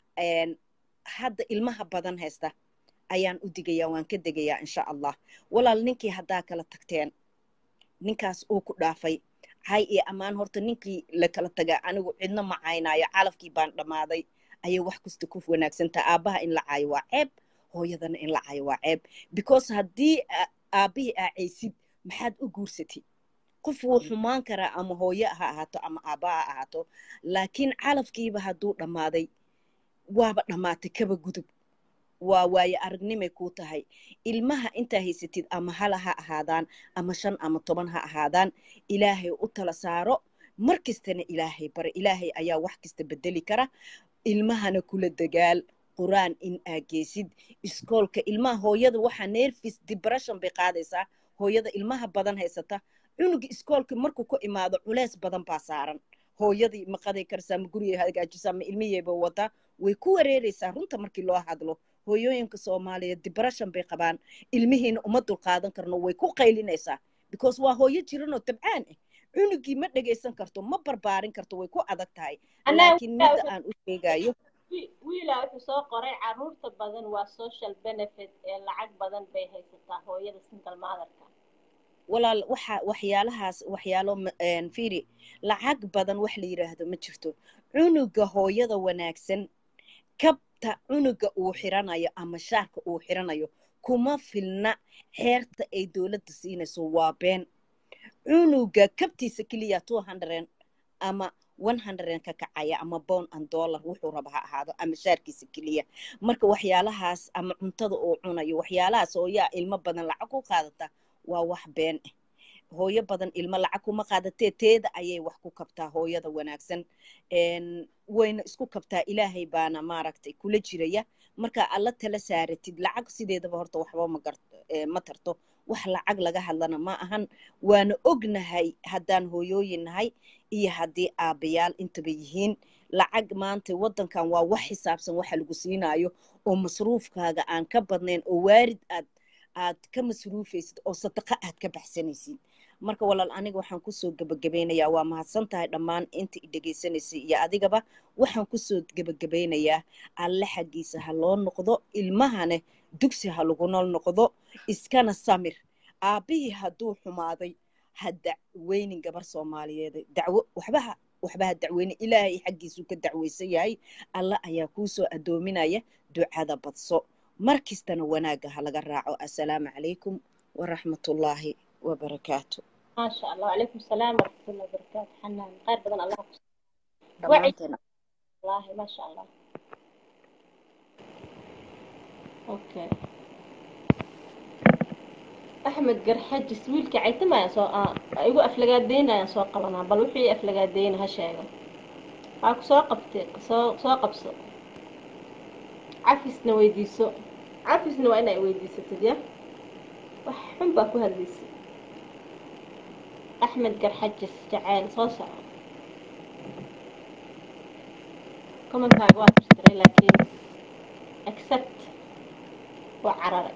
F: hadda ilmaha badan haysta ayaan u digayaa waan ka degayaa insha allah walaal ninkii haddaa kala tagteen ninkaas uu ku dhaafay hay iyo ammaan horta ninkii la kala tagaa anigu cidna ma caynaayo calafkii baan dhammaaday ayay wax kasta ku wanaagsantaha aabbaha in la caayo waa ceeb hooyadana in la caayo waa ceeb because haddii aabbihii aacaysid maxaad u guursatay qof wuu xumaan karaa ama hooye ha ahaato ama aabba ha ahaato laakiin calafkiiba hadduu dhammaaday waaba dhammaatay kaba gudub waa waaye aragnimay kuu tahay ilmaha intaa haysatid ama hala ha ahaadaan ama shan ama toban ha ahaadaan ilaahay u tala saaro mar kastana ilaahay bare ilaahay ayaa wax kasta bedeli kara ilmahana kula dagaal qur-aan in aa geysid iskoolka ilmaha hooyada waxaa nervis depression bay qaadaysaa hooyada ilmaha badan haysata cunuga iskoolka markuu ku imaado culeys badan baa saaran hooyadii ma qaday karsaa ma guriga hagaajisaa ma ilmihiiba wataa way ku wareereysaa runta markii loo hadlo hooyooyinka soomaaliyeed depression bay qabaan ilmihiina uma dulqaadan karno way ku qaylinaysaa because waa hooyo jiranoo tabcaan ah cunugii ma dhegaysan karto ma barbaarin karto way ku adag tahay laakiin midda aan u sheegayo
A: wiila wuxuu soo qoray caruurta badan waa social benefit ee lacag badan bay haysataa hooyada single motherka
F: walaal waxa waxyaalahaas waxyaalo fiiri lacag badan wax la yidhaahdo ma jirto cunuga hooyada wanaagsan kabta cunuga uu xiranayo ama shaarka uu xiranayo kuma filna xeerta ay dowladda siinayso waa been cunuga kabtiisa keliya two hundred ama one hundred ka kacaya ama bond and dollar wuxuu raba ha ahaado ama shaarkiisa keliya marka waxyaalahaas ama cuntada uu cunayo waxyaalahaas oo yaa ilmo badan lacag ku qaadata waa wax been ah hooyo badan ilmo lacag kuma qaadatee teeda ayay wax ku kabtaa hooyada wanaagsan wayna isku kabtaa ilaahay baana maaragtay kula jiraya marka alla tala saaratid lacag sideedaba horta waxba magar ma tarto wax lacag laga hadlana ma ahan waana ognahay haddaan hooyooyin nahay iyo haddii aabayaal intaba yihiin lacag maanta waddankan waa wax xisaabsan waxa lagu siinayo oo masruufkaaga aan ka badnayn oo waarid aad aad ka masruufaysid oo sadaqa aad ka baxsanaysid marka walaal aniga waxaan kusoo gebagabeynayaa waa mahadsan tahay dhammaan inta i dhegaysanaysay iyo adigaba waxaan kusoo gebagabeynayaa alle xaggiisa ha loo noqdo ilmahane dugsi ha laguna noqdo iskana samir aabbihii hadduu xumaaday ha dacweynin gabar soomaaliyeed dacwo waxbaha waxbaha dacweyne ilaahay xaggiisuu ka dacweysan yahay alla ayaa kuusoo adoominaya ducada badso mar kastana wanaagga ha laga raaco assalaamu calaykum waraxmatullaahi wabarakaatu
A: ما شاء الله وعليكم السلام ورحمة الله وبركاته حنان خير بدن الله وعي
F: dhammaanteen
A: والله ما شاء الله اوكي احمد قرحج سويلك عيتما يا سو اه ايغو افلغادين يا سو قبنا بل وحي افلغادين ها شيغا هاكو سو قبتي سو سو قبسو عفسنا ويديسو عفسنا وانا ويديستد يا وحن باكو هديسي أحمد قرحجس جعان صوصة كومنت هاقوات اشتري لكن accept وعرري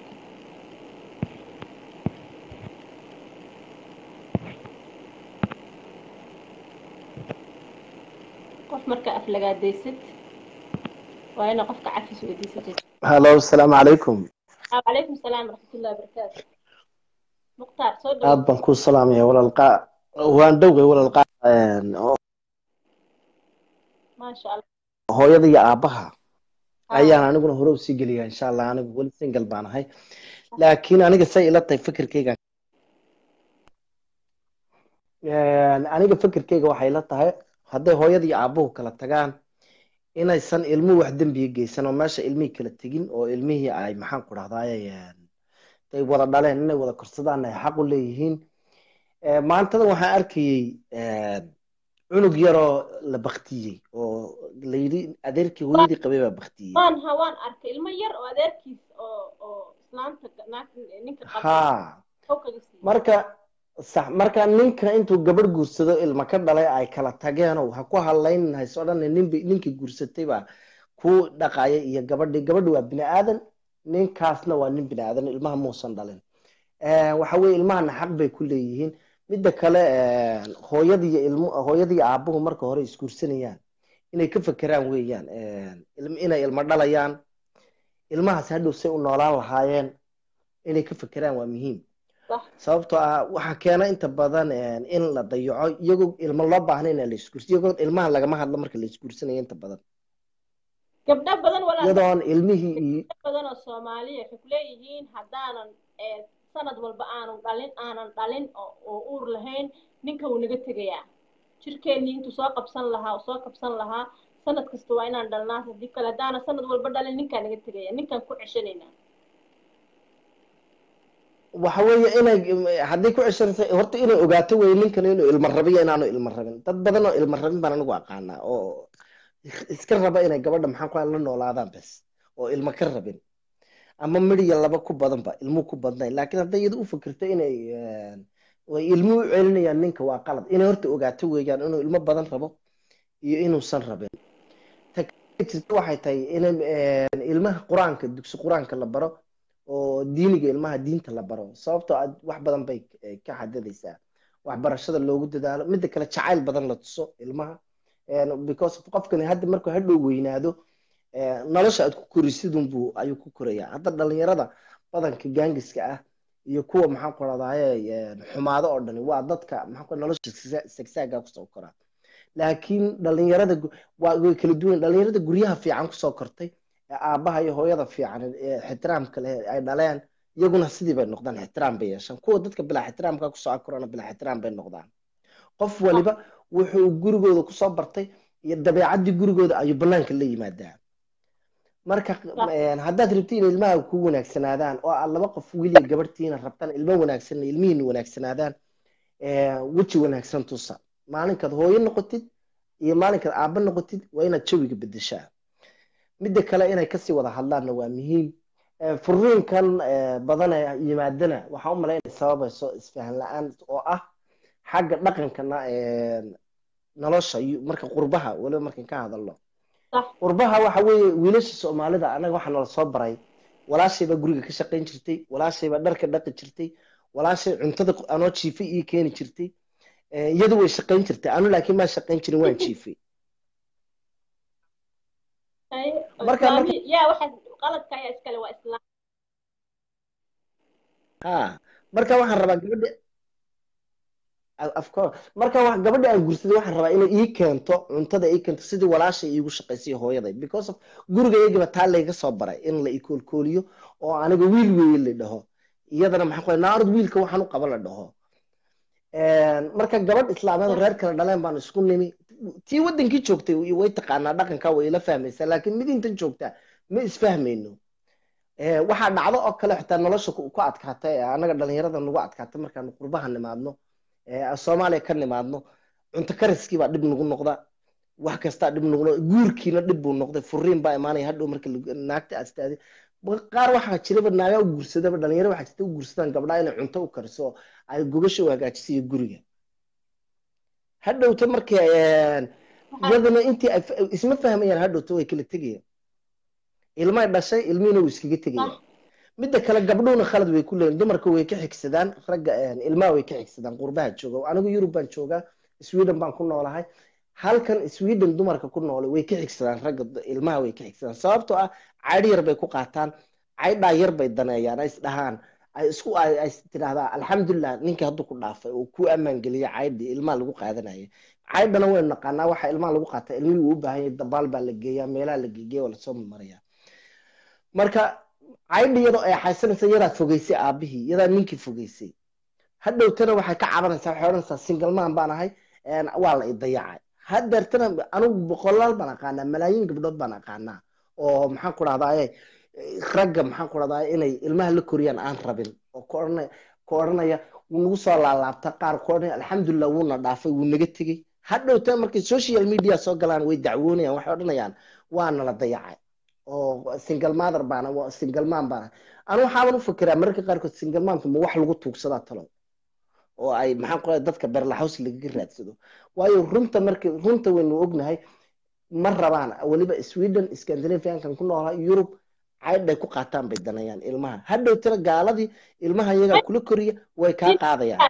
A: قف مركا أفلقا ديست وأنا قفك عفس وديست
G: هلو السلام عليكم
A: وعليكم السلام ورحمة الله وبركاته مختار صدق
G: aad baan ku salaamaya walaal qaa waan dhowgay walaal qaa
A: ما شاء الله
G: hooyada iyo aabaha
A: ها
G: ayaan aniguna hore usii geliya insha allah anigu weli single baan ahay laakiin aniga say ila tahay fikirkeyga aniga fikirkeyga waxay la tahay hadday hooyada iyo aabuhu kala tagaan inaysan ilmuhu wax dembiga geysan oo meesha ilmihii kala tegin oo ilmihii ay maxaan ku dhahdaay ay wada dhaleen inay wada korsadaan ay xaq u leeyihiin maantada waxaan arkayey cunug yaroo la baktiyey oo la yidhi adeerkii hooyadii qabay baa baktiyey
A: waan ha waan arkay ilmo yar oo adeerkiis oo oo islaanta naag ninka qabay
G: haa
A: oo kaga siiyey
G: marka sax marka ninka intuu gabadh guursado ilma ka dhalay ay kala tageenoo ha ku hadlaynin hayso dhan ninbi ninkii guursatay baa ku dhaqaya iyo gabadhii gabadhi waa bini aadan ninkaasna waa nin bini aadan ilmaha muusan dhalin waxa weye ilmahana xaq bay ku leeyihiin midda kale hooyada iyo ilmo hooyada iyo aabuhu marka hore isguursanayaan inay ka fekeraan weeyaan ilm- inay ilmo dhalayaan ilmahaas hadhow say u noolaan lahaayeen inay ka fekeraan waa muhiim
A: صح
G: sababtoo ah waxaa keena inta badan in la dayaco iyagoo ilmo loo baahna in la isguursa iyagoo ilmaha lagama hadlo marka la isguursanayo inta badan
A: gabdho badan walaal
G: iyadoon ilmihii iyo
A: gabdho badan oo soomaaliya waxay ku leeyihiin haddaanan ee sanad walba aanan dhalin aanan dhalin oo oo uur lahayn ninka wuu naga tegayaa jirkeennii intuu soo qabsan lahaa oo soo qabsan lahaa sanad kasta waa inaan dhalnaa haddii kale haddaanan sanad walba dhalin ninkaa naga tegaya ninkaan ku ceshanaynaa
G: waxa weeye inay haddii ku ceshanaysa horta inay ogaato weye ninkan inuu ilmo rabiyo inaanu ilmo rabin dad badan oo ilmo rabin baan anigu aqaanaa oo iska raba inay gabadha maxaan ku la noolaadaan bes oo ilmo ka rabin ama midhiya laba ku badanba ilmuhu ku badnayn laakiin hadday iyada u fikirto inay way ilmuhu u celinayaan ninka waa qalad inay horta ogaato weeyaan inuu ilmo badan rabo iyo inuusan rabin ta jirta waxay tahay in ilmaha qur-aanka dugsi qur-aanka la baro oo diiniga ilmaha diinta la baro sababtoo ah wax badan bay ka xadidaysaa waxbarashada loogu dadaalo midda kale jacayl badan la tuso ilmaha because qofkani hadda markuu hadhow weynaado nolosha aad ku korisidunbuu ayuu ku korayaa hadda dhalinyarada badanka gaangiska ah iyo kuwa maxaan ku radaaye xumaado oo dhani waa dadka maxaa nolosha sagsaaga kusoo koraa laakiin dhalinyarada way kala duwan dhalinyarada guryaha fiican kusoo kortay aabaha iyo hooyada fiican ixtiraamka leh ay dhaleen iyaguna sidii bay noqdaan ixtiraam bay yeeshaan kuwa dadka bilaa ixtiraamka kusoo akorana bilaa ixtiraam bay noqdaan qof waliba wuxuu gurigooda kusoo bartay iyo dabeecaddii gurigooda ayuu banaanka la yimaadaa marka haddaad rabtiin ilmaha ku wanaagsanaadaan oo aad laba qof wiil iyo gabadhtiina rabtaan ilmo wanaagsan ilmihiina wanaagsanaadaan weji wanaagsan tusa maalinkaad hooyo noqotid iyo maalinkaad aabba noqotid waa inaad jawiga bedeshaa midda kale inay kasii wada hadlaanna waa muhiim furiinkan badan ee yimaadana waxaa u malaynaya sababayso isfahan la-aan oo ah xagga dhaqankana nolosha marka qurbaha waliba markan ka hadalno qurbaha waxa weeye wiilasha soomaalida anaga waxaa nala soo baray walaashay baa guriga ka shaqayn jirtay walaashay baa dharka dhaqi jirtay walaashay cuntada anoo jiifay ii keeni jirtay iyadu way shaqayn jirtay anu laakiin maa shaqayn jirin waan jiifay marka ha marka waxaan rabaa gabadha afcourse marka wa gabadha aan gursaday waxaan rabaa inay ii keento cuntada ii keento sidii walaashay iigu shaqaysay hooyaday because of guriga iyagiba taa layga soo baray in la ikoolkooliyo oo aniga wiil weeye la dhaho iyadana maxaa ku naarad wiilka waxaan u qaba la dhaho marka gabadh islaameed oo reer kale dhaleen baan isku nimi tii wadankii joogtay way taqaanaa dhaqanka way ila fahmaysaa laakiin mid intan joogtaa ma isfahmayno waxaa dhacdo oo kale xitaa nolosha ku adkaatay anaga dhalinyarada nagu adkaatay markaanu qurbaha nimaadno soomaaliya ka nimaadno cunto kariskii baa dhib nagu noqda wax kastaa dhib nagu noqda guurkiina dhib buu noqday furiin baa imaanaya hadhow marka naagta astaadi qaar waxaa jiraba naagaa u guursadaba dhalinyaro waxaa jirta u guursadaan gabdhaha inay cunto u kariso ay gogasha u hagaajisiyo guriga hadhowta marka iyadana intii isma fahmayaan hadhowta way kala tegayaan ilmay dhashay ilmihiina wuu iskaga tegaya midda kale gabdhuhuna khalad way ku leeyihin dumarka way ka xigsadaan ragga ilmaha way ka xigsadaan qurbaha jooga anigu yurub baan joogaa sweden baan ku noolahay halkan sweden dumarka ku noolay way ka xigsadaan ragga ilmaha way ka xigsadaan sababtoo ah caydh yar bay ku qaataan caydhaa yar bay daneeyaan ay isdhahaan ay isku ay tidhahdaa alxamdulilah ninkii hadduu ku dhaafay oo ku ammaan geliya caydhii ilmaha lagu qaadanaya caydhana waynu naqaanaa waxa ilmaha lagu qaata ilmihii uu u baahan yahay dabaal baa la geeyaa meelaha la geegeya waa lasoo maraya marka caydhi iyadoo ay xaysanaysa yadaa fogeysay aabihii yadaa ninkii fogeysay hadhowtana waxay ka cabanaysaa waxay odhanaysaa singalmaan baan ahay waa la idayacay hadeertana anigu boqolaal baan aqaanaa malaayiin gabdhood baan aqaanaa oo maxaan ku dhahdaye ragga maxaan ku dhahdaye inay ilmaha la koriyaan aan rabin oo ka odhanaya ka odhanaya wuu nagu soo laalaabta qaar ka odhanaya alxamdulilah wuuna dhaafay wuu naga tegey hadhowtana markay social media soo galaan way dacwoonayaan waxay odhanayaan waana la dayacay oo single mother baana single man baana anu waxaaban u fikiraa mararka qaarkood single manka ma wax lagu tuugsadaa talow oo ay maxaan ku dadka berlaxaws lagaga raadsado waayo runta marka runta waynu ognahay ma rabaan weliba sweden scandinaviankan ku noolaa yurub caydhay ku qaataan bay danayaan ilmaha hadhowtana gaaladii ilmaha iyagaa kula koriya way kaa qaadayaan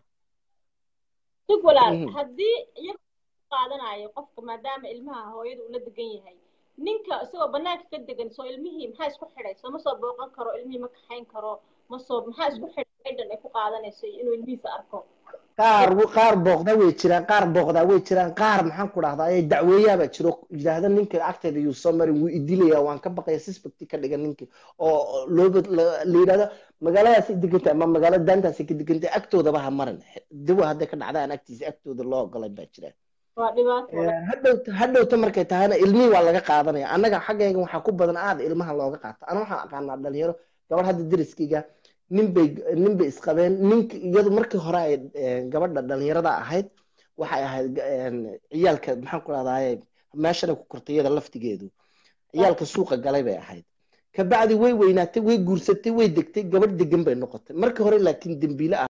A: sug walaal haddii iyaga qaadanayo qofka maadaama ilmaha hooyada ula degan yahay ninka isagoo banaanka ka degan soo ilmihii maxaa isku xidhay soo ma soo booqan karo ilmihii ma kaxayn karo ma soo maxaa isku xidhay ciidan ay ku qaadanayso inuu ilmihiisa arko
G: qaar qaar booqda way jiraan qaar booqdaa way jiraan qaar maxaan ku dhahdaa ay dacweeyaabaa jiro yidhaahda ninka agteeda yuu soo marin wuu idilaya waan ka baqaya suspect ka dhigan ninki oo looba la yidhahdo magaaladaasi degantay ama magaalada daantaasi ka degantay agtoodaba ha marin dawa hadday ka dhacdaan agtiisa agtooda loo ogolay baa jira hadhowta hadhowta markay tahayna ilmihii waa laga qaadanaya annaga xaggayga waxaa ku badan aad ilmaha looga qaata ana waxaan aqaanaa dhalinyaro gabadh hadda deriskayga nin bay nin bay isqabeen nink iyadu markii hore ay eh, gabadha dhalinyarada ahayd waxay ahayd een, ciyaalka maxaan ku rahdaye meeshana ku kortay iyada laftigeedu ciyaalka suuqa galay bay ahayd kabacdi way weynaatay way guursatay way degtay gabadh degan bay noqotay markii hore laakiin dembiile ah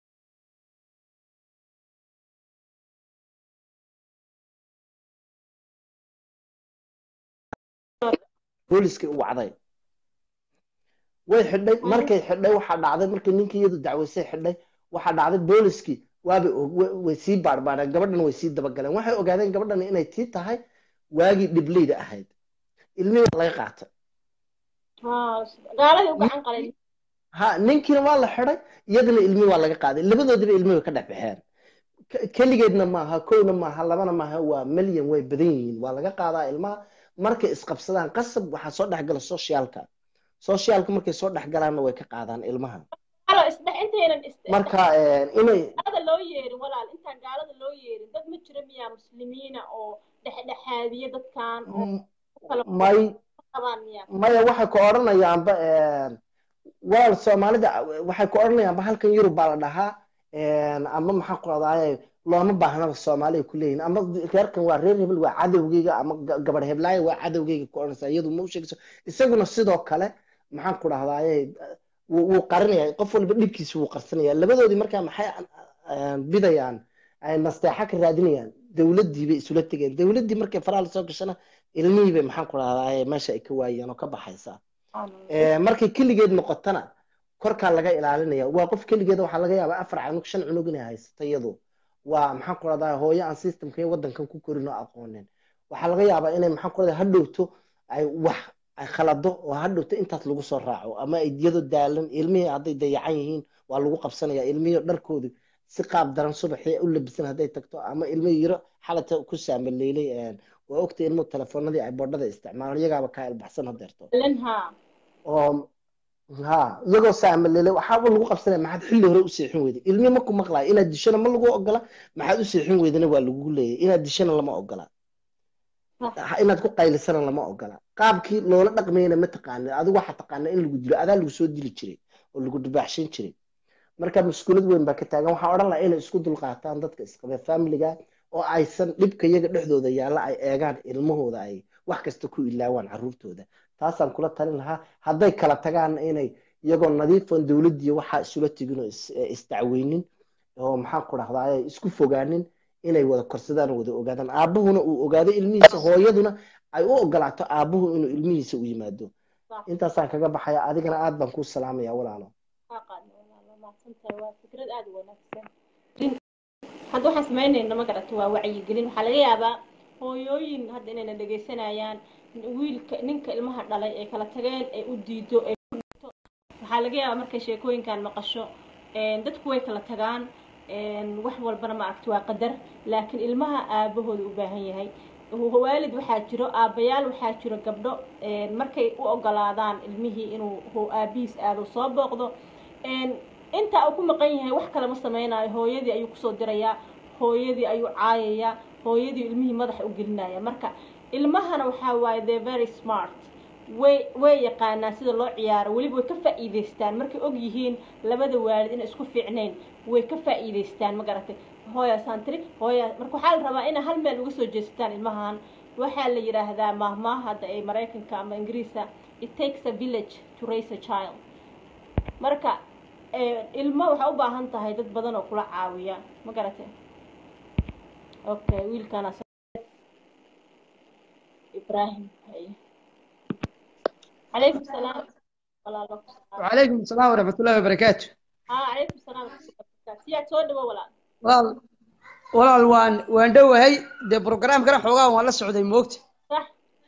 G: booliskay u wacday way xidhay markay xidhay waxaa dhacday markii ninkii iyadu dacwaysay xidhay waxaa dhacday booliskii waabay og- wa- way sii baarbaareen gabadhan way sii dabagaleen waxay ogaadeen gabadhan inay tii tahay waagii dhibleyda ahayd ilmihii waa laga qaatay
D: gaaladii u gacan qalay
G: ha ninkiina waa la xidhay iyadana ilmihii waa laga qaaday labadoodiba ilmihii way ka dhex baxeen K- keligeedna maaha kowna maaha labana maaha waa milyan way badan yihiin waa laga qaadaa ilmaha markay isqabsadaan qasab waxaa soo dhexgala socialka socialka markay soo dhexgalaanna way ka qaadaan ilmaha
A: halo isdhex intaynan is
G: marka eh, inay
A: gaalada loo yeerin walaal intaan gaalada loo yeerin dad ma jira miyaa muslimiina oo dhexdhexaadiya dadkan oo
G: m-
A: kala
G: may
A: qabaan miyaa
G: maya waxay ku odhanayaanba walaal soomaalida waxay ku odhanayaanba halkan yurub baa la dhahaa ama maxaa ku radaaye looma baahnaba soomaali ay ku leeyihin ama reerkan waa reer hebel waa cadowgeyga ama ga- gabadh heblaayo waa cadowgeyga ku odhanaysa iyadu ma u sheegayso isaguna sidoo kale maxaan ku dhahdaaye wuu wuu qarinaya qof walba dhibkiisa wuu qarsanaya labadoodii markaa maxay ah, bidayaan ay nasteexa ka raadinayaan dowladdii bay isula tegeen dowladdii markay faraha lasoo gashana ilmihii bay maxaan ku dhahdaaye meesha ay ka waayeen oo ka baxaysaa Eh, markay keligeed noqotana korkaa laga ilaalinaya waa qof keligeeda waxaa laga yaabaa afar canug shan cunug inay haysato iyadu waa maxaan ku rahdaa hooyo aan systemka iyo wadankan ku korin oo aqoonin waxaa laga yaabaa inay maxaan ku rahdaa hadhowto ay wax ay khalado oo hadhowto intaas lagu soo raaco ama ay iyadoo daalan ilmihii hadday dayacan yihiin waa lagu qabsanaya ilmihii dharkoodu si qaab daran subaxii u labisan hadday tagto ama ilmihii yaro xalata ku saamaleylay waa ogtay ilmuhu telefoonadii ay boodhada isticmaalaan iyagaaba kaa ilbaxsan hadeerto
A: lenha
G: oo ha iyagoo saamalele waxaaba lagu qabsanaya maxaad xilli hore u seexin weyday ilmi maku maqlaayo inaad dishana ma lagu ogola maxaad u seexin weydana waa lagu leeyahy inaad dishana lama ogola Ha- inaad ku qaylisana lama ogola qaabkii loola dhaqmayna ma taqaanid adigu waxaa taqaanaa in lagu dilo adaa lagu soo dili jiray oo lagu dubaaxshin jiray marka maskuulad weyn baa ka taagan waxaa odhan lahaa inay isku dulqaataan dadka isqabe familiga oo aysan dhibka iyaga dhexdooda yaalla ay eegaan ilmahooda ay wax kasta ku ilaawaan caruurtooda taasaan kula talin lahaa hadday kala tagaan inay iyagoo nadiifan dowladdiiyo waxaa isula tegin oo is- eh, isdacweynin oo maxaan ku dhahdaa isku fogaanin inay wada korsadaan oo wada ogaadaan aabuhuna uu ogaado ilmihiisa hooyaduna ay u ogolaato aabuhu inuu ilmihiisa u yimaado intaasaan kaga baxaya adigana aad baan kuu salaamaya walaalo
A: mahadsantahay waa fikrad aada u wanaagsan hadda waxaan samaynayna ma garata waa wacyigelin waxaa laga yaabaa hooyooyin hadda inayna dhegaysanayaan wiilka ninka ilmaha dhalay ee kala tageen ee u diido ee ku dhigto waxaa laga yaabaa markay sheekooyinkan maqasho een, dadku way kala tagaan een, wax walbana maaragta waa qadar laakiin ilmaha aabahooda u baahan yahay waalid waxaa jiro aabayaal waxaa jiro gabdho een, markay u ogolaadaan ilmihii inuu ho- aabihiis aado soo booqdo een, inta uu ku maqan yahay wax kale ma sameynayo hooyadii ayuu kusoo dirayaa hooyadii ayuu caayayaa hooyadii ilmihii madaxa u gelinaya marka ilmahana waxaa waaye the very smart way way yaqaanaan sida loo ciyaaro weliba way ka faa'iidaystaan markay og yihiin labada waalid inay isku fiicnayn way ka faa'iidaystaan ma garatay hooya santri hooya marka waxaa la rabaa inay hal meel uga soo jeestaan ilmahan waxaa la yidhaahdaa mahmaah hadda ee maraykanka ama ingiriisa it takes a village to raise a child marka eh, ilmo waxaa u baahan tahay dad badan oo kula caawiya ma garatay okay wiilkana ibrahim haye calaykum salaam walaalo
H: وعليكم السلام ورحمة الله وبركاته
A: haa calaykum salaam siyaad soo dhawo walaal
H: walaal walaal waan waan dhowahay dee programkana xoogaa waan la socday moogta
A: sax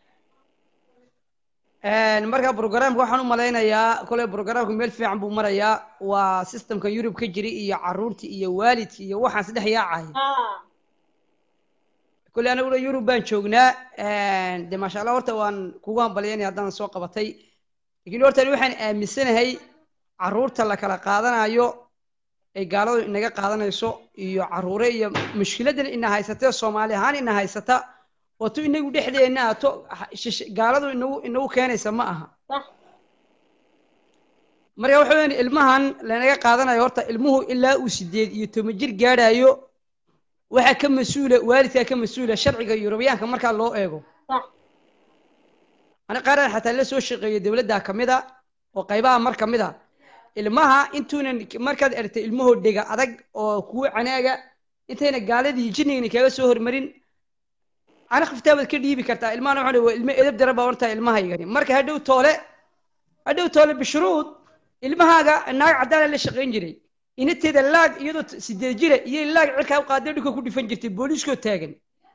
H: marka programka waxaan u malaynayaa koley programku meel fiican buu marayaa waa systemka yurub ka jira iyo caruurtii iyo waalidkii iyo waxaan saddex yaacaya
A: haa
H: koley anaguna yurub baan joognaa de maasha allah horta waan kugu hambalyaynaya haddaan soo qabatay lakiin horta ani waxaan aaminsanahay caruurta la kala qaadanayo ay gaaladu inaga qaadanayso iyo caruure iyo mushkiladan ina haysatee soomaali ahaan ina haysata oo tu inagu dhexdeenna ah to shish- gaaladu inagu inagu keenaysa ma aha
A: sax
H: marka waxa weeyaan ilmahan lanaga qaadanayo horta ilmuhu ilaa uu sideed iyo toban jir gaadhayo waxaa ka mas-uula waalidkaa ka mas-uula sharciga yurubiyaanka markaa loo eego
D: صح
H: ani qaaran xataa la soo shaqeeyo dowladda ka mid a oo qaybaha mar ka mid a ilmaha intuunan markaad ertay ilmahoo dhega adag oo kuwa canaaga intayna gaaladii jinnigani kaga soo hormarin ana khiftaabaad ka dhiibi kartaa ilmahana waxaa waa ilmo edab dara baa hortaa ilmahaygani marka hadhow toole hadhow toole bishruud ilmahaaga naag caddaana la shaqayn jiray inateeda laag iyadoo t- sideed jira iyo laag cirkaa u qaaday dhulka ku dhifan jirtay booliiskoo taagan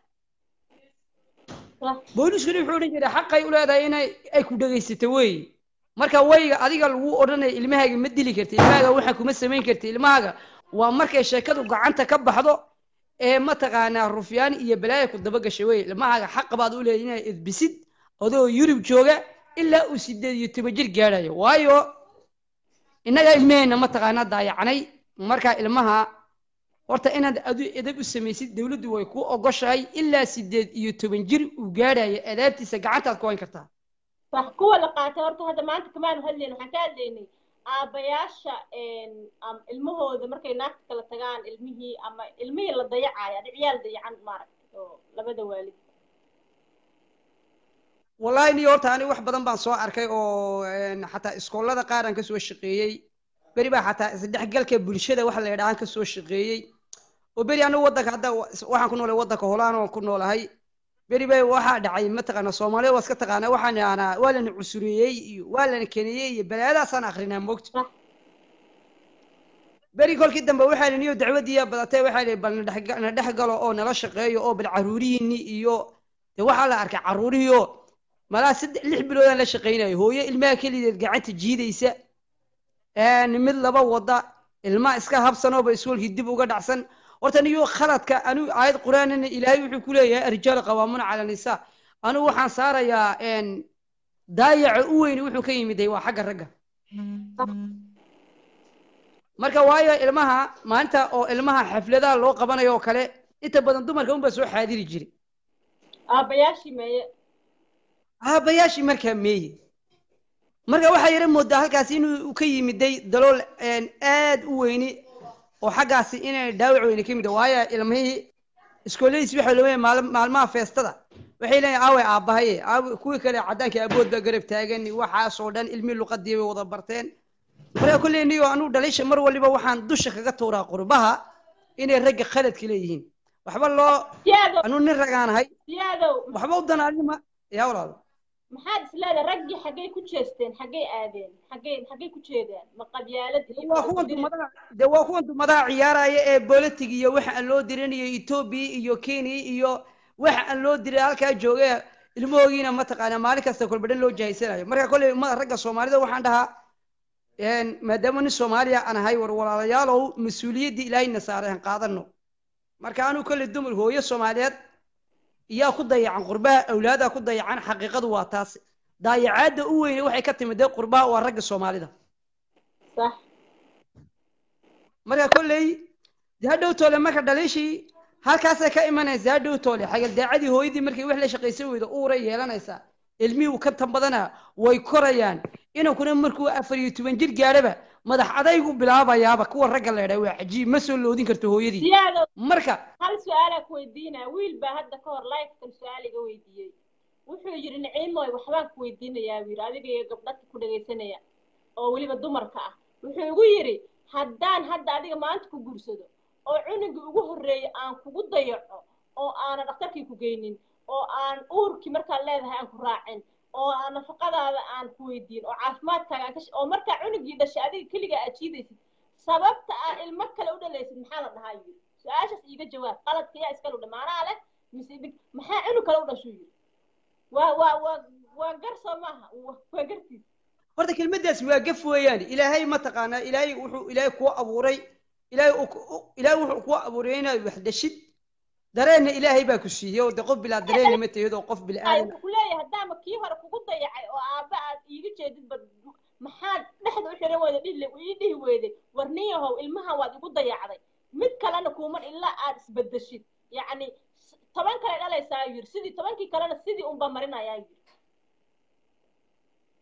D: صح
H: booliiskuna wuxuu odhan jiray xaqay u leedahay inay ay ku dhegaysato weeye marka wayga adiga lagu odhanaya ilmahaaga ma dili karti ilmahaaga waxaa kuma samayn karti ilmahaaga waa markay sheekadu gacanta ka baxdo ee mataqaanaa rufyaan iyo balaaya ku daba gashay weye ilmahaaga xaqa baad u leedahay inaad edbisid adoo yurub jooga ilaa uu sideed iyo toban jir gaadhayo waayo innaga ilmaheenna mataqaanaa daayacnay marka ilmaha horta inaad adu edab u samaysid dowladdu way ku ogoshahay ilaa sideed iyo toban jir uu gaadhayo adaabtiisa gacantaad ku hayn kartaa
D: صح kuwa la qaatay horta hadda maanta kamaanu hadlayn waxaan ka hadlaynay aabayaasha een, am- ilmahooda markay naagta kala tagaan ilmihii ama ilmihii la dayacayo adi ciyaal dayacan maaragtay oo labada waalid
H: wallahi niyo horta ani wax badan baan soo arkay oo een, xataa iskoolada qaar aan kasoo shaqeeyey beri baa xataa isdhexgalka bulshada waxa la yidhahaan kasoo shaqeeyey oo beri anigu waddanka hadda wa- waxaan ku noolay waddanka holaan oo ku noolahay beri bay waxaa dhacay mataqaana soomaalida waa iska taqaana waxaan idhahnaa waa lana cusureeyey iyo waa lana keniyey iyo balaayadaasaan akrinaa moogta
D: صح
H: beri kolkii dambe waxaa la niyo dacwadiiya badatay waxaa la bal nadhex- na dhex galo oo nala shaqeeyo oo bal caruurihiinni iyo de waxaa la arkay caruurihii oo malaa saddex lix biloodaan la shaqaynayo hooyo ilmaha kelideed gacanta jiidaysa een, mid laba wada ilma iska habsanooba iskuolkii dib uga dhacsan horta niyo khaladka anigu aayad qur-aanina ilaahay wuxuu ku leeyahay arijaal qawaamuna cala nisaa anigu waxaan saarayaa een, daayaca u weyn wuxuu ka yimiday waa xagga ragga marka waayo ilmaha maalinta oo ilmaha xafladaha loo qabanayo oo kale inta badan dumarka unbaa soo xaadiri jiray
D: aabayaashii meeye
H: aabayaashii markaa meeye marka waxaa yara moodaa halkaas inuu ka yimiday dalool een, aad u weyni oo xaggaasi inay dhaawac weyni ka yimid waayo ilmihii iskooladiis waxay leeyahay maal- maalmaha feestada waxay leeyihin aaway aabbahaye aawe kuwii kale caddaanka abood baa garab taagan waxaasoo dhan ilmihii luqadii bay wada barteen marka kolley niyo anu dhalisha mar waliba waxaan dusha kaga tuuraa qurbaha inay ragga khaladka leeyihiin waxba loo
D: siyaadow
H: anu nin ragaanahay
D: siyaadow
H: waxba u danaalima yaa walaalo
D: maxaad isleedahay raggii xaggay ku jeesteen xaggay aadeen xaggay xaggay ku jeedaan ma qabyaalad iyo
H: waa kuwan dumadaha de waa kuwan dumadaha ciyaaraya ee bolotig iyo waxa aan loo dirinayo etoobiya iyo kenya iyo waxa aan loo diray halkaa jooga ilmahoogiina mataqaanaa maalin kasta kolbadhan loo jahaysanayo marka kolley ummada ragga soomaalida waxaan dhahaa een, maadaama nin soomaaliya aan ahay war walaalayaalow mas-uuliyaddii ilaahayna saaray aan qaadano marka anuu kolley dumar hooyo soomaaliyeed iyaa ku dayacan qurbaha awlaadaa ku dayacan xaqiiqadu waa taas daayacaadda u weyne waxay ka timid dee qurbaha waa ragga soomaalida
D: صح
H: marka kolley dee hadhow toole marka dhaliishii halkaasay ka imanaysa hadhow toole xagaldaacadii hooyadii markay wax la shaqaysan weydo uuray yeelanaysaa ilmihii ka tan badana way korayaan inankuna markuu afar iyo toban jir gaadhaba madax adaygu bilaabayaaba kuwa ragga la idhaa waa cajiib ma soo loodin karto hooyadii
D: siyaadow
H: marka
D: hal su-aalaa ku weydiinaya wiil baa hadda ka hor lifekan su-aal iga weydiiyey wuxuu yidhi niciimoy waxbaan ku weydiinayaa buu yidhi adiga iyo gabdhadka ku dhagaysanaya oo weliba dumarka ah wuxuu igu yidhi haddaan hadda adiga maanta ku guursado oo cunugii ugu horreeyay aan kugu dayaco oo aanan dhakhtarkii ku geynin oo aan uurkii markaad leedahay aan ku raacin oo aan nafaqadaada aan ku weydiin oo caafimaadkaaga aan ka sh- oo markaa cunugii dhashay adiga keligaa aad jiidaysid sababta aa ilmo kale u dhalaysid maxaa la dhahaa yidhi su-aashaas iiga jawaab qaladka yaa iskale u dhamaanaa leh mise dhib maxaa cunug kale u dhashuu yidhi waa waa waa waa gar soo maaha waa waa gartiis
H: horta kelmaddaas waa gaf weeyaan ilaahay mataqaanaa ilaahay wuxuu ilaahay kuu abuuray ilaahay uu ku- u- ilaahay wuxuu kuu abuuray inaad wax dhashid dareenna ilaahay baa ku siiyey oo de qof bilaa dareen ma tahid oo qof
D: ay
H: bilaadan
D: wuxuu leeyahay haddaama kii hore kugu dayacay oo aabba aad iiga jeedid ba maxaad dhexda u xiran weyda dhihi ii dhihi weyday war niyahow ilmahan waad igu dayacday mid kalena kuuman ilaa aad isbedeshid yacni s- toban kale dhalaysaa yiri sidii tobankii kalena sidii unba marinayaa yiri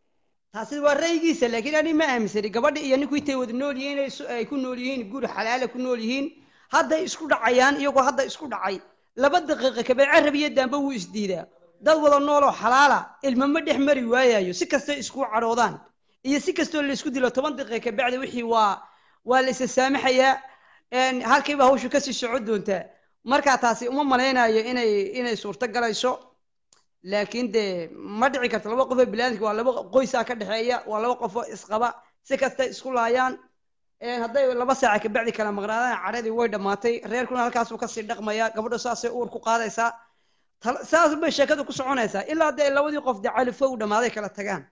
H: taasi waa ra'yigiisa laakiin ani ma aaminsani gabadha iyo ninku intay wada nool yihiin ay su- ay ku nool yihiin guri xalaala ku nool yihiin hadday isku dhacayaan iyagoo hadda isku dhacay laba daqiiqa kabee carab iyo daamba wuu isdiidaa dad wada nooloo xalaala ilma ma dhex mari waayayo si kastoo isku cadhoodaan iyo si kastoo laysku dilo toban daqiiqa kabacdi wixii waa waa la isa saamaxayaa een, halkiiba hawshu kasii socon doontaa marka taasi uma malaynayo inay inay suurto galayso laakiin dee ma dhici karto laba qof oo bilaadinka waa laba qoysaa ka dhexeeya waa laba qof oo isqaba si kasta isku laayaan een, hadday laba saaca kabacdi kala maqnaadaan cadhadii way dhammaatay reerkuna halkaasuu kasii dhaqmayaa gabadha saasay uur ku qaadaysaa Tal- saas bay sheekadu ku soconaysaa ilaa dee labadii qof dee califo u dhammaaday kala tagaan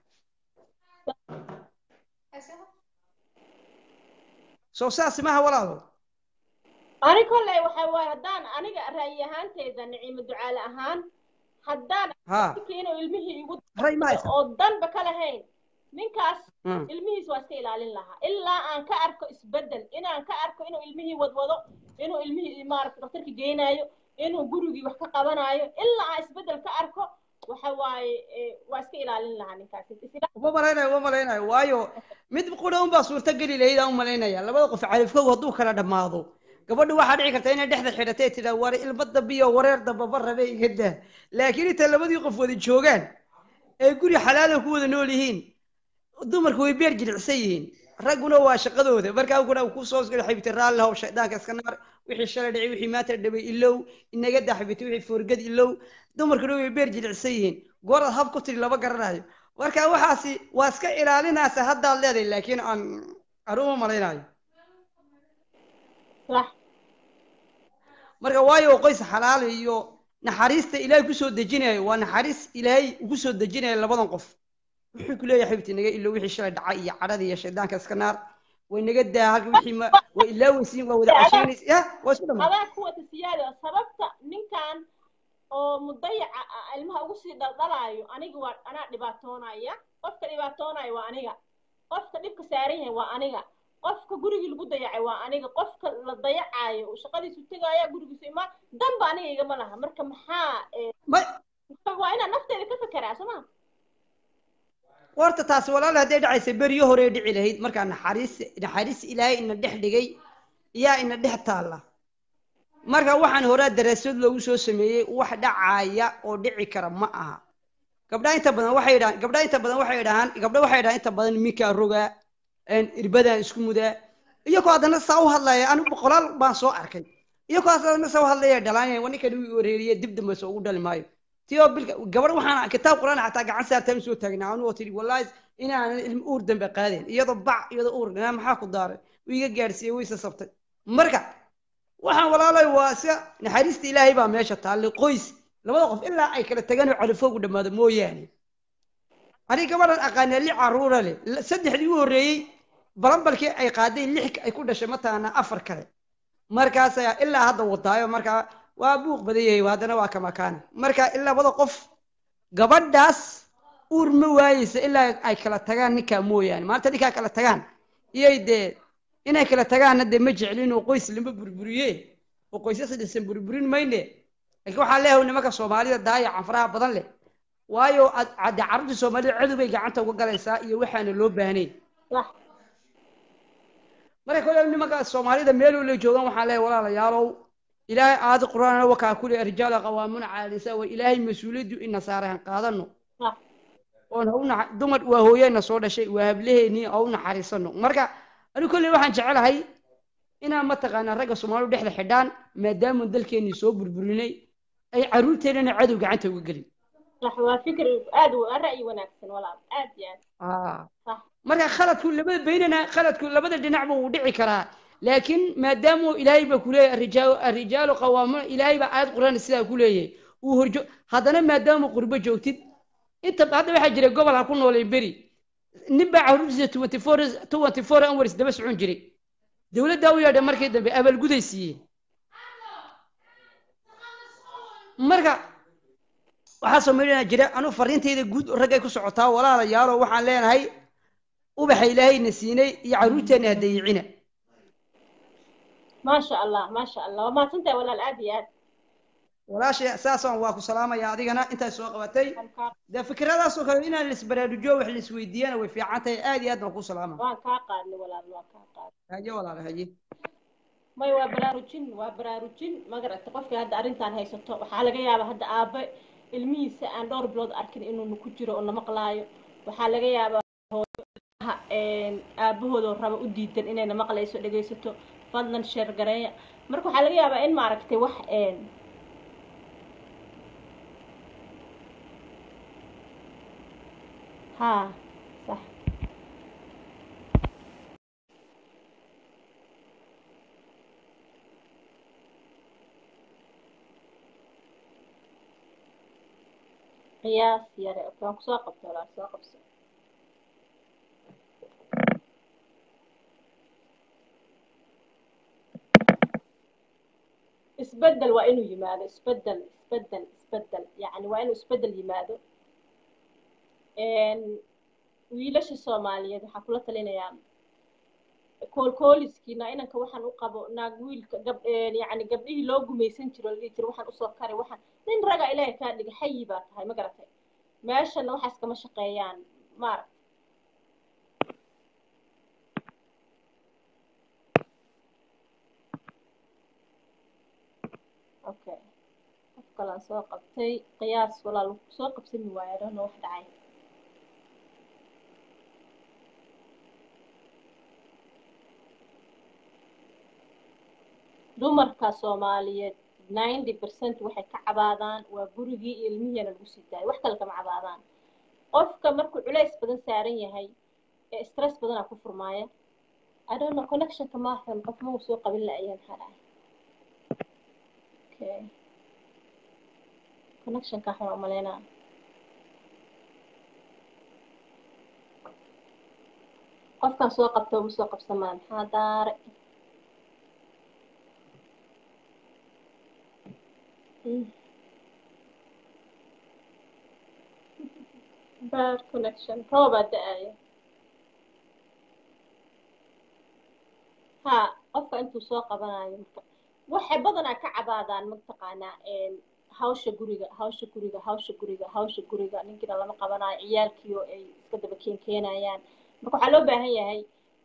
H: soo saas maha walaalo
A: ani kolley waxa waaye haddaan aniga ra'yi ahaanteyda niciimo ducaale ahaan haddaan
H: ha
A: ninka inuu ilmihii igu
H: ray ma haysa
A: oo danba ka lahayn ninkaas
H: Hmm.
A: ilmihiis waa iska ilaalin lahaa ilaa aan ka arko isbedel inaan ka arko inuu ilmihii wadwado inuu ilmihii maaragta daktarka geenaayo inuu gurigii wax ka qabanaayo ilaa aan isbedel ka arko waxa waaye eh, waa iska ilaalin lahaa ninkaas Isla-
H: uma malaynayo uma malaynayo waayo mid qura unbaa suurto geli lahayd aan u malaynaya labada qof califkow hadduu kala dhammaado gabadhu waxaa dhici karta inay dhexda xidhatay tidhaa war ilmo dambiyo wareer dambaba rabe iga daa laakiin inta labadii qof wada joogaan ee guri xalaala ku wada nool yihiin dumarku way beer jilicsan yihiin ragguna waa shaqadooda markaa kuna uu kusoo gala xibita raalli how shaydaanka iska naar wixii shalay dhacay wixii maanta dhaway ilow inaga daa xibita wixii foorgad ilow dumarkuna way beer jilicsan yihiin gooraad hab ku tiri lama garanayo marka waxaasi waa iska ilaalinaysa haddaad leedahay laakiin aan aruma malaynayo
A: sax
H: marka waayo qoys xalaal iyo naxariista ilaahay kusoo dejinayo waa naxariis ilaahay ugu soo dejinayo labadan qof wuxuu ku leeyahay xibti naga ilo wixii shalay dhacay iyo cadhada iyo shaydaanka iska naar way naga daa halka wixii ma waa ilaaweysiin waa wada cashaynaysa ya waa isku dhamaa
A: adaa ku wata siyaada sababta ninkan oo mudayaca ah ilmaha ugu sii dhaldhalaayo aniga waa anaa dhibaatoonaya qofka dhibaatoonaya waa aniga qofka dhibka saaran yahay waa aniga qofka gurigii lagu dayacay waa aniga qofka la dayacayo uu shaqadiisu tegaya gurigiisu imaan danba aniga igama laha marka maxaa eh,
H: ma
A: waa inaan nafteeda ka fekeraa soo ma
H: horta taasi walaal hadday dhacaysa beriyo hore dhici lahayd markaa naxariis naxariis ilaahay ina dhex dhigay yaa ina dhex taalla marka waxaan horaa daraasad loogu soo sameeyey wax dhacaya oo dhici kara ma aha gabdhaha inta badan waxay dhahaan gabdhaha inta badan waxay dhahaan gabdha waxay dhahaan inta badan minkaa rogaa een, irbadaan isku mudaa iyagoo haddana saa u hadlaya anigu boqolaal baan soo arkay iyagoo haddana saa u hadlaya dhalaanaya waa ninkan uu wareeriye dib dambe soo ugu dhali maayo tio bilka gabadh waxaan kitaab quraan xataa gacan saartaan soo taagnaa anuu oo tidhi wallaahi inaanan ilmo uur dambe qaadeen iyadoo bac iyadoo uur dhanaa maxaa ku daaray wuu iga gaadhsiiyey wayse sabtay marka waxaan walaalay waa iska naxariista ilaahay baa meesha taalle qoys labada qof ilaa ay kala tagaan oo califoogu dhammaado mooyaane aniga gabadhan aqaanaa li caruura leh la- saddexdii u horreeyey balambalkii ay qaaday lix ay ku dhashay mataana afar kale markaas ayaa ilaa hadda wadaayo markaa waa buuq badan yahay haddana waa kamakaana marka ilaa labada qof gabadhaas uur ma waayeysa ilaa ay kala tagaan ninkaa mooyaane maalinta ninkaa kala tagaan iyay dee inay kala tagaanna dee ma jeclin oo qoys lama burburiye oo qoysas dhisan burburin mayne laakiin waxaa leeyahay nimanka soomaalida daayacan faraha badan leh waayo ad- cadde carruurta soomaalida cadow bay gacanta uga galaysaa iyo waxaana loo baahnayn
A: sax
H: marka kole nimanka soomaalida meel la joogaan waxaan leeyahay walaalayaalow ilaahay aadi qur-aan wakaa kuli rijaala qawaamuna cala nisaa war ilaahay mas-uuliyaddu ina saarahan qaadano
A: sax
H: oon ha u naxa- dumar waa hooyana soo dhashay waa hablaheennii ha u naxariisano marka anigu kolley waxaan jecelahay inaan mataqaanaa ragga soomaalidu dhexda xidhaan maadaama dalkeennii soo burburinay ay carruurteennana cadow gacanta uga gelin
A: sax waa fikir aad u ra'yi wanaagsan walaal aad iyo aad sax
H: marka khaladku labada baynana khaladku labada dhinacba wuu dhici karaa laakiin maadaama ilaahay baa kuleeyahay arijaalu arijaalu qawaamuna ilaahay baa aayad quraan sidaa ku leeyahay uu horjo haddana maadaama qurbo joogtid inta hadda waxaa jira gobol ha ku nooleen beri nin baa carruurtiisa twenty four twenty four hours daba socon jiray dowladdaa u yeedhay markii dambe abaalguday siiyeen marka waxaa samaynaya jira anuu fariintayda guud raggay ku socotaa walaalayaalo waxaan leenahay ubaxa ilaahayna siinay iyo carruurteenna ha dayicina
A: maasha allah maasha allah waa mahadsantahay walaal aad iyo aad
H: walaashay saasaan waa ku salaamaya adigana intaad soo qabatay dee fikradaasoo kale inaan laisbaraarujiyo wax laisweydiiyana way fiican tahay aad iyo aad baan ku salaama
A: waan kaa qaadnay walaal waan kaa qaadnay
H: haye walaala haye
A: may waa baraarujin waa baraarujin magarata qofkii hadda arrintan haysato waxaa laga yaabaa hadda aabe ilmihiisa aan dhowr bilood arkin inuuna ku jiro oo na maqlaayo waxaa laga yaabaa hooyo aabahoodoo raba u diidan inayna maqlayso dhegaysato fadlan sheer gareeya marka waxaa laga yaabaa in maaragtay wax ها صح قياس يا رأي كان ساقط ولا ساقط isbedel waa inuu yimaado isbedel isbedel isbedel yani waa inuu isbedel yimaado wiilasha soomaaliyeed waxaa kula talinayaa koolkooliskiina inanka waxaan u qabo naag wiilka gab yani gabdhihii loo gumaysan jiro la dhihi jiro waxaan usoo kari waxaan nin raga ilaahay kaa dhiga xayi baa tahay ma garatay meeshana waxaas kama shaqeeyaan maaragta okay qof kalaan soo qabtay qiyaas walaal soo qabsami waayo adhana wax dhacay dumarka soomaaliyeed ninety percent waxay ka cabaadaan waa gurigii iyo ilmihiina lagu sii daayo wax kale kama cabaadaan qofka markuu culays badan saaran yahay ee stress badanaa ku furmaaya i don't know connectionka maaxun qof ma uu soo qabin la-ayaa maxaa dhacay okay connectionka waxaan umaleynaa qofkaan soo qabta uma soo qabsamaa maxaa daare bad connection roobaa da-aya ha qofka intuu soo qabanayo marka waxay badanaa ka cabaadaan mataqaanaa hawsha guriga hawsha guriga hawsha guriga hawsha guriga ninkiina lama qabanayo ciyaalkiio ay iska daba keenkeenayaan marka waxaa loo baahan yahay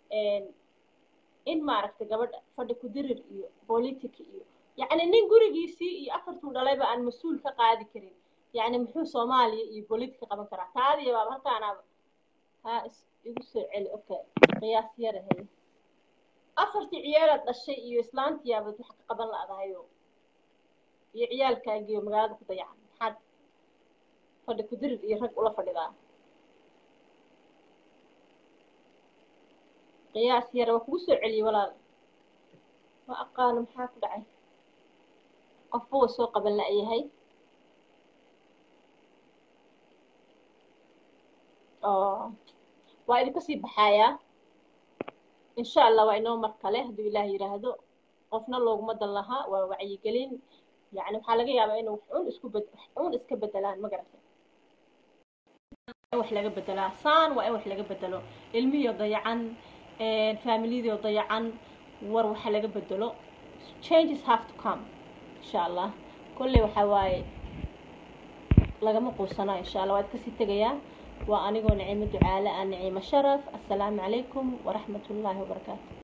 A: in maaragtay gabadha fadhi ku dirir iyo politic iyo yacni nin gurigiisii iyo afartuu dhalayba aan mas-uul ka qaadi karin yacni muxuu soomaaliya iyo politic ka qaban karaa taadiya baaba halkaanaaba ha is igu soo celi okay qiyaas yara haye afartii ciyaalaad dhashay iyo islaantiyaabad wax ka qaban la-dahayo iyo ciyaalkaagiyo magaalada ku dayacan maxaad fadhi ku dirir iyo rag ula fadhidaa qiyaas yara waa kugu soo celiyey walaal ma aqaano maxaa ku dhacay qofba wa soo qaban la-yahay waa idinka sii baxayaa insha allah waa inoo mar kale hadduu ilaah yidhaahdo qofna looguma dan lahaa waa wacyigelin yani waxaa laga yaabaa inuu un isku bed un iska bedelaan ma garatay wax laga bedelaa saan waa in wax laga bedelo ilmihii oo dayacan familiyadii oo dayacan war waxa laga bedelo changes have to come insha allah kolley waxaa waaye lagama quusana insha allah waad kasii tegayaa waa anigoo nicimo ducaale ah nicimo sharaf assalaamu calaykum waraxmat ullaahi wabarakaatu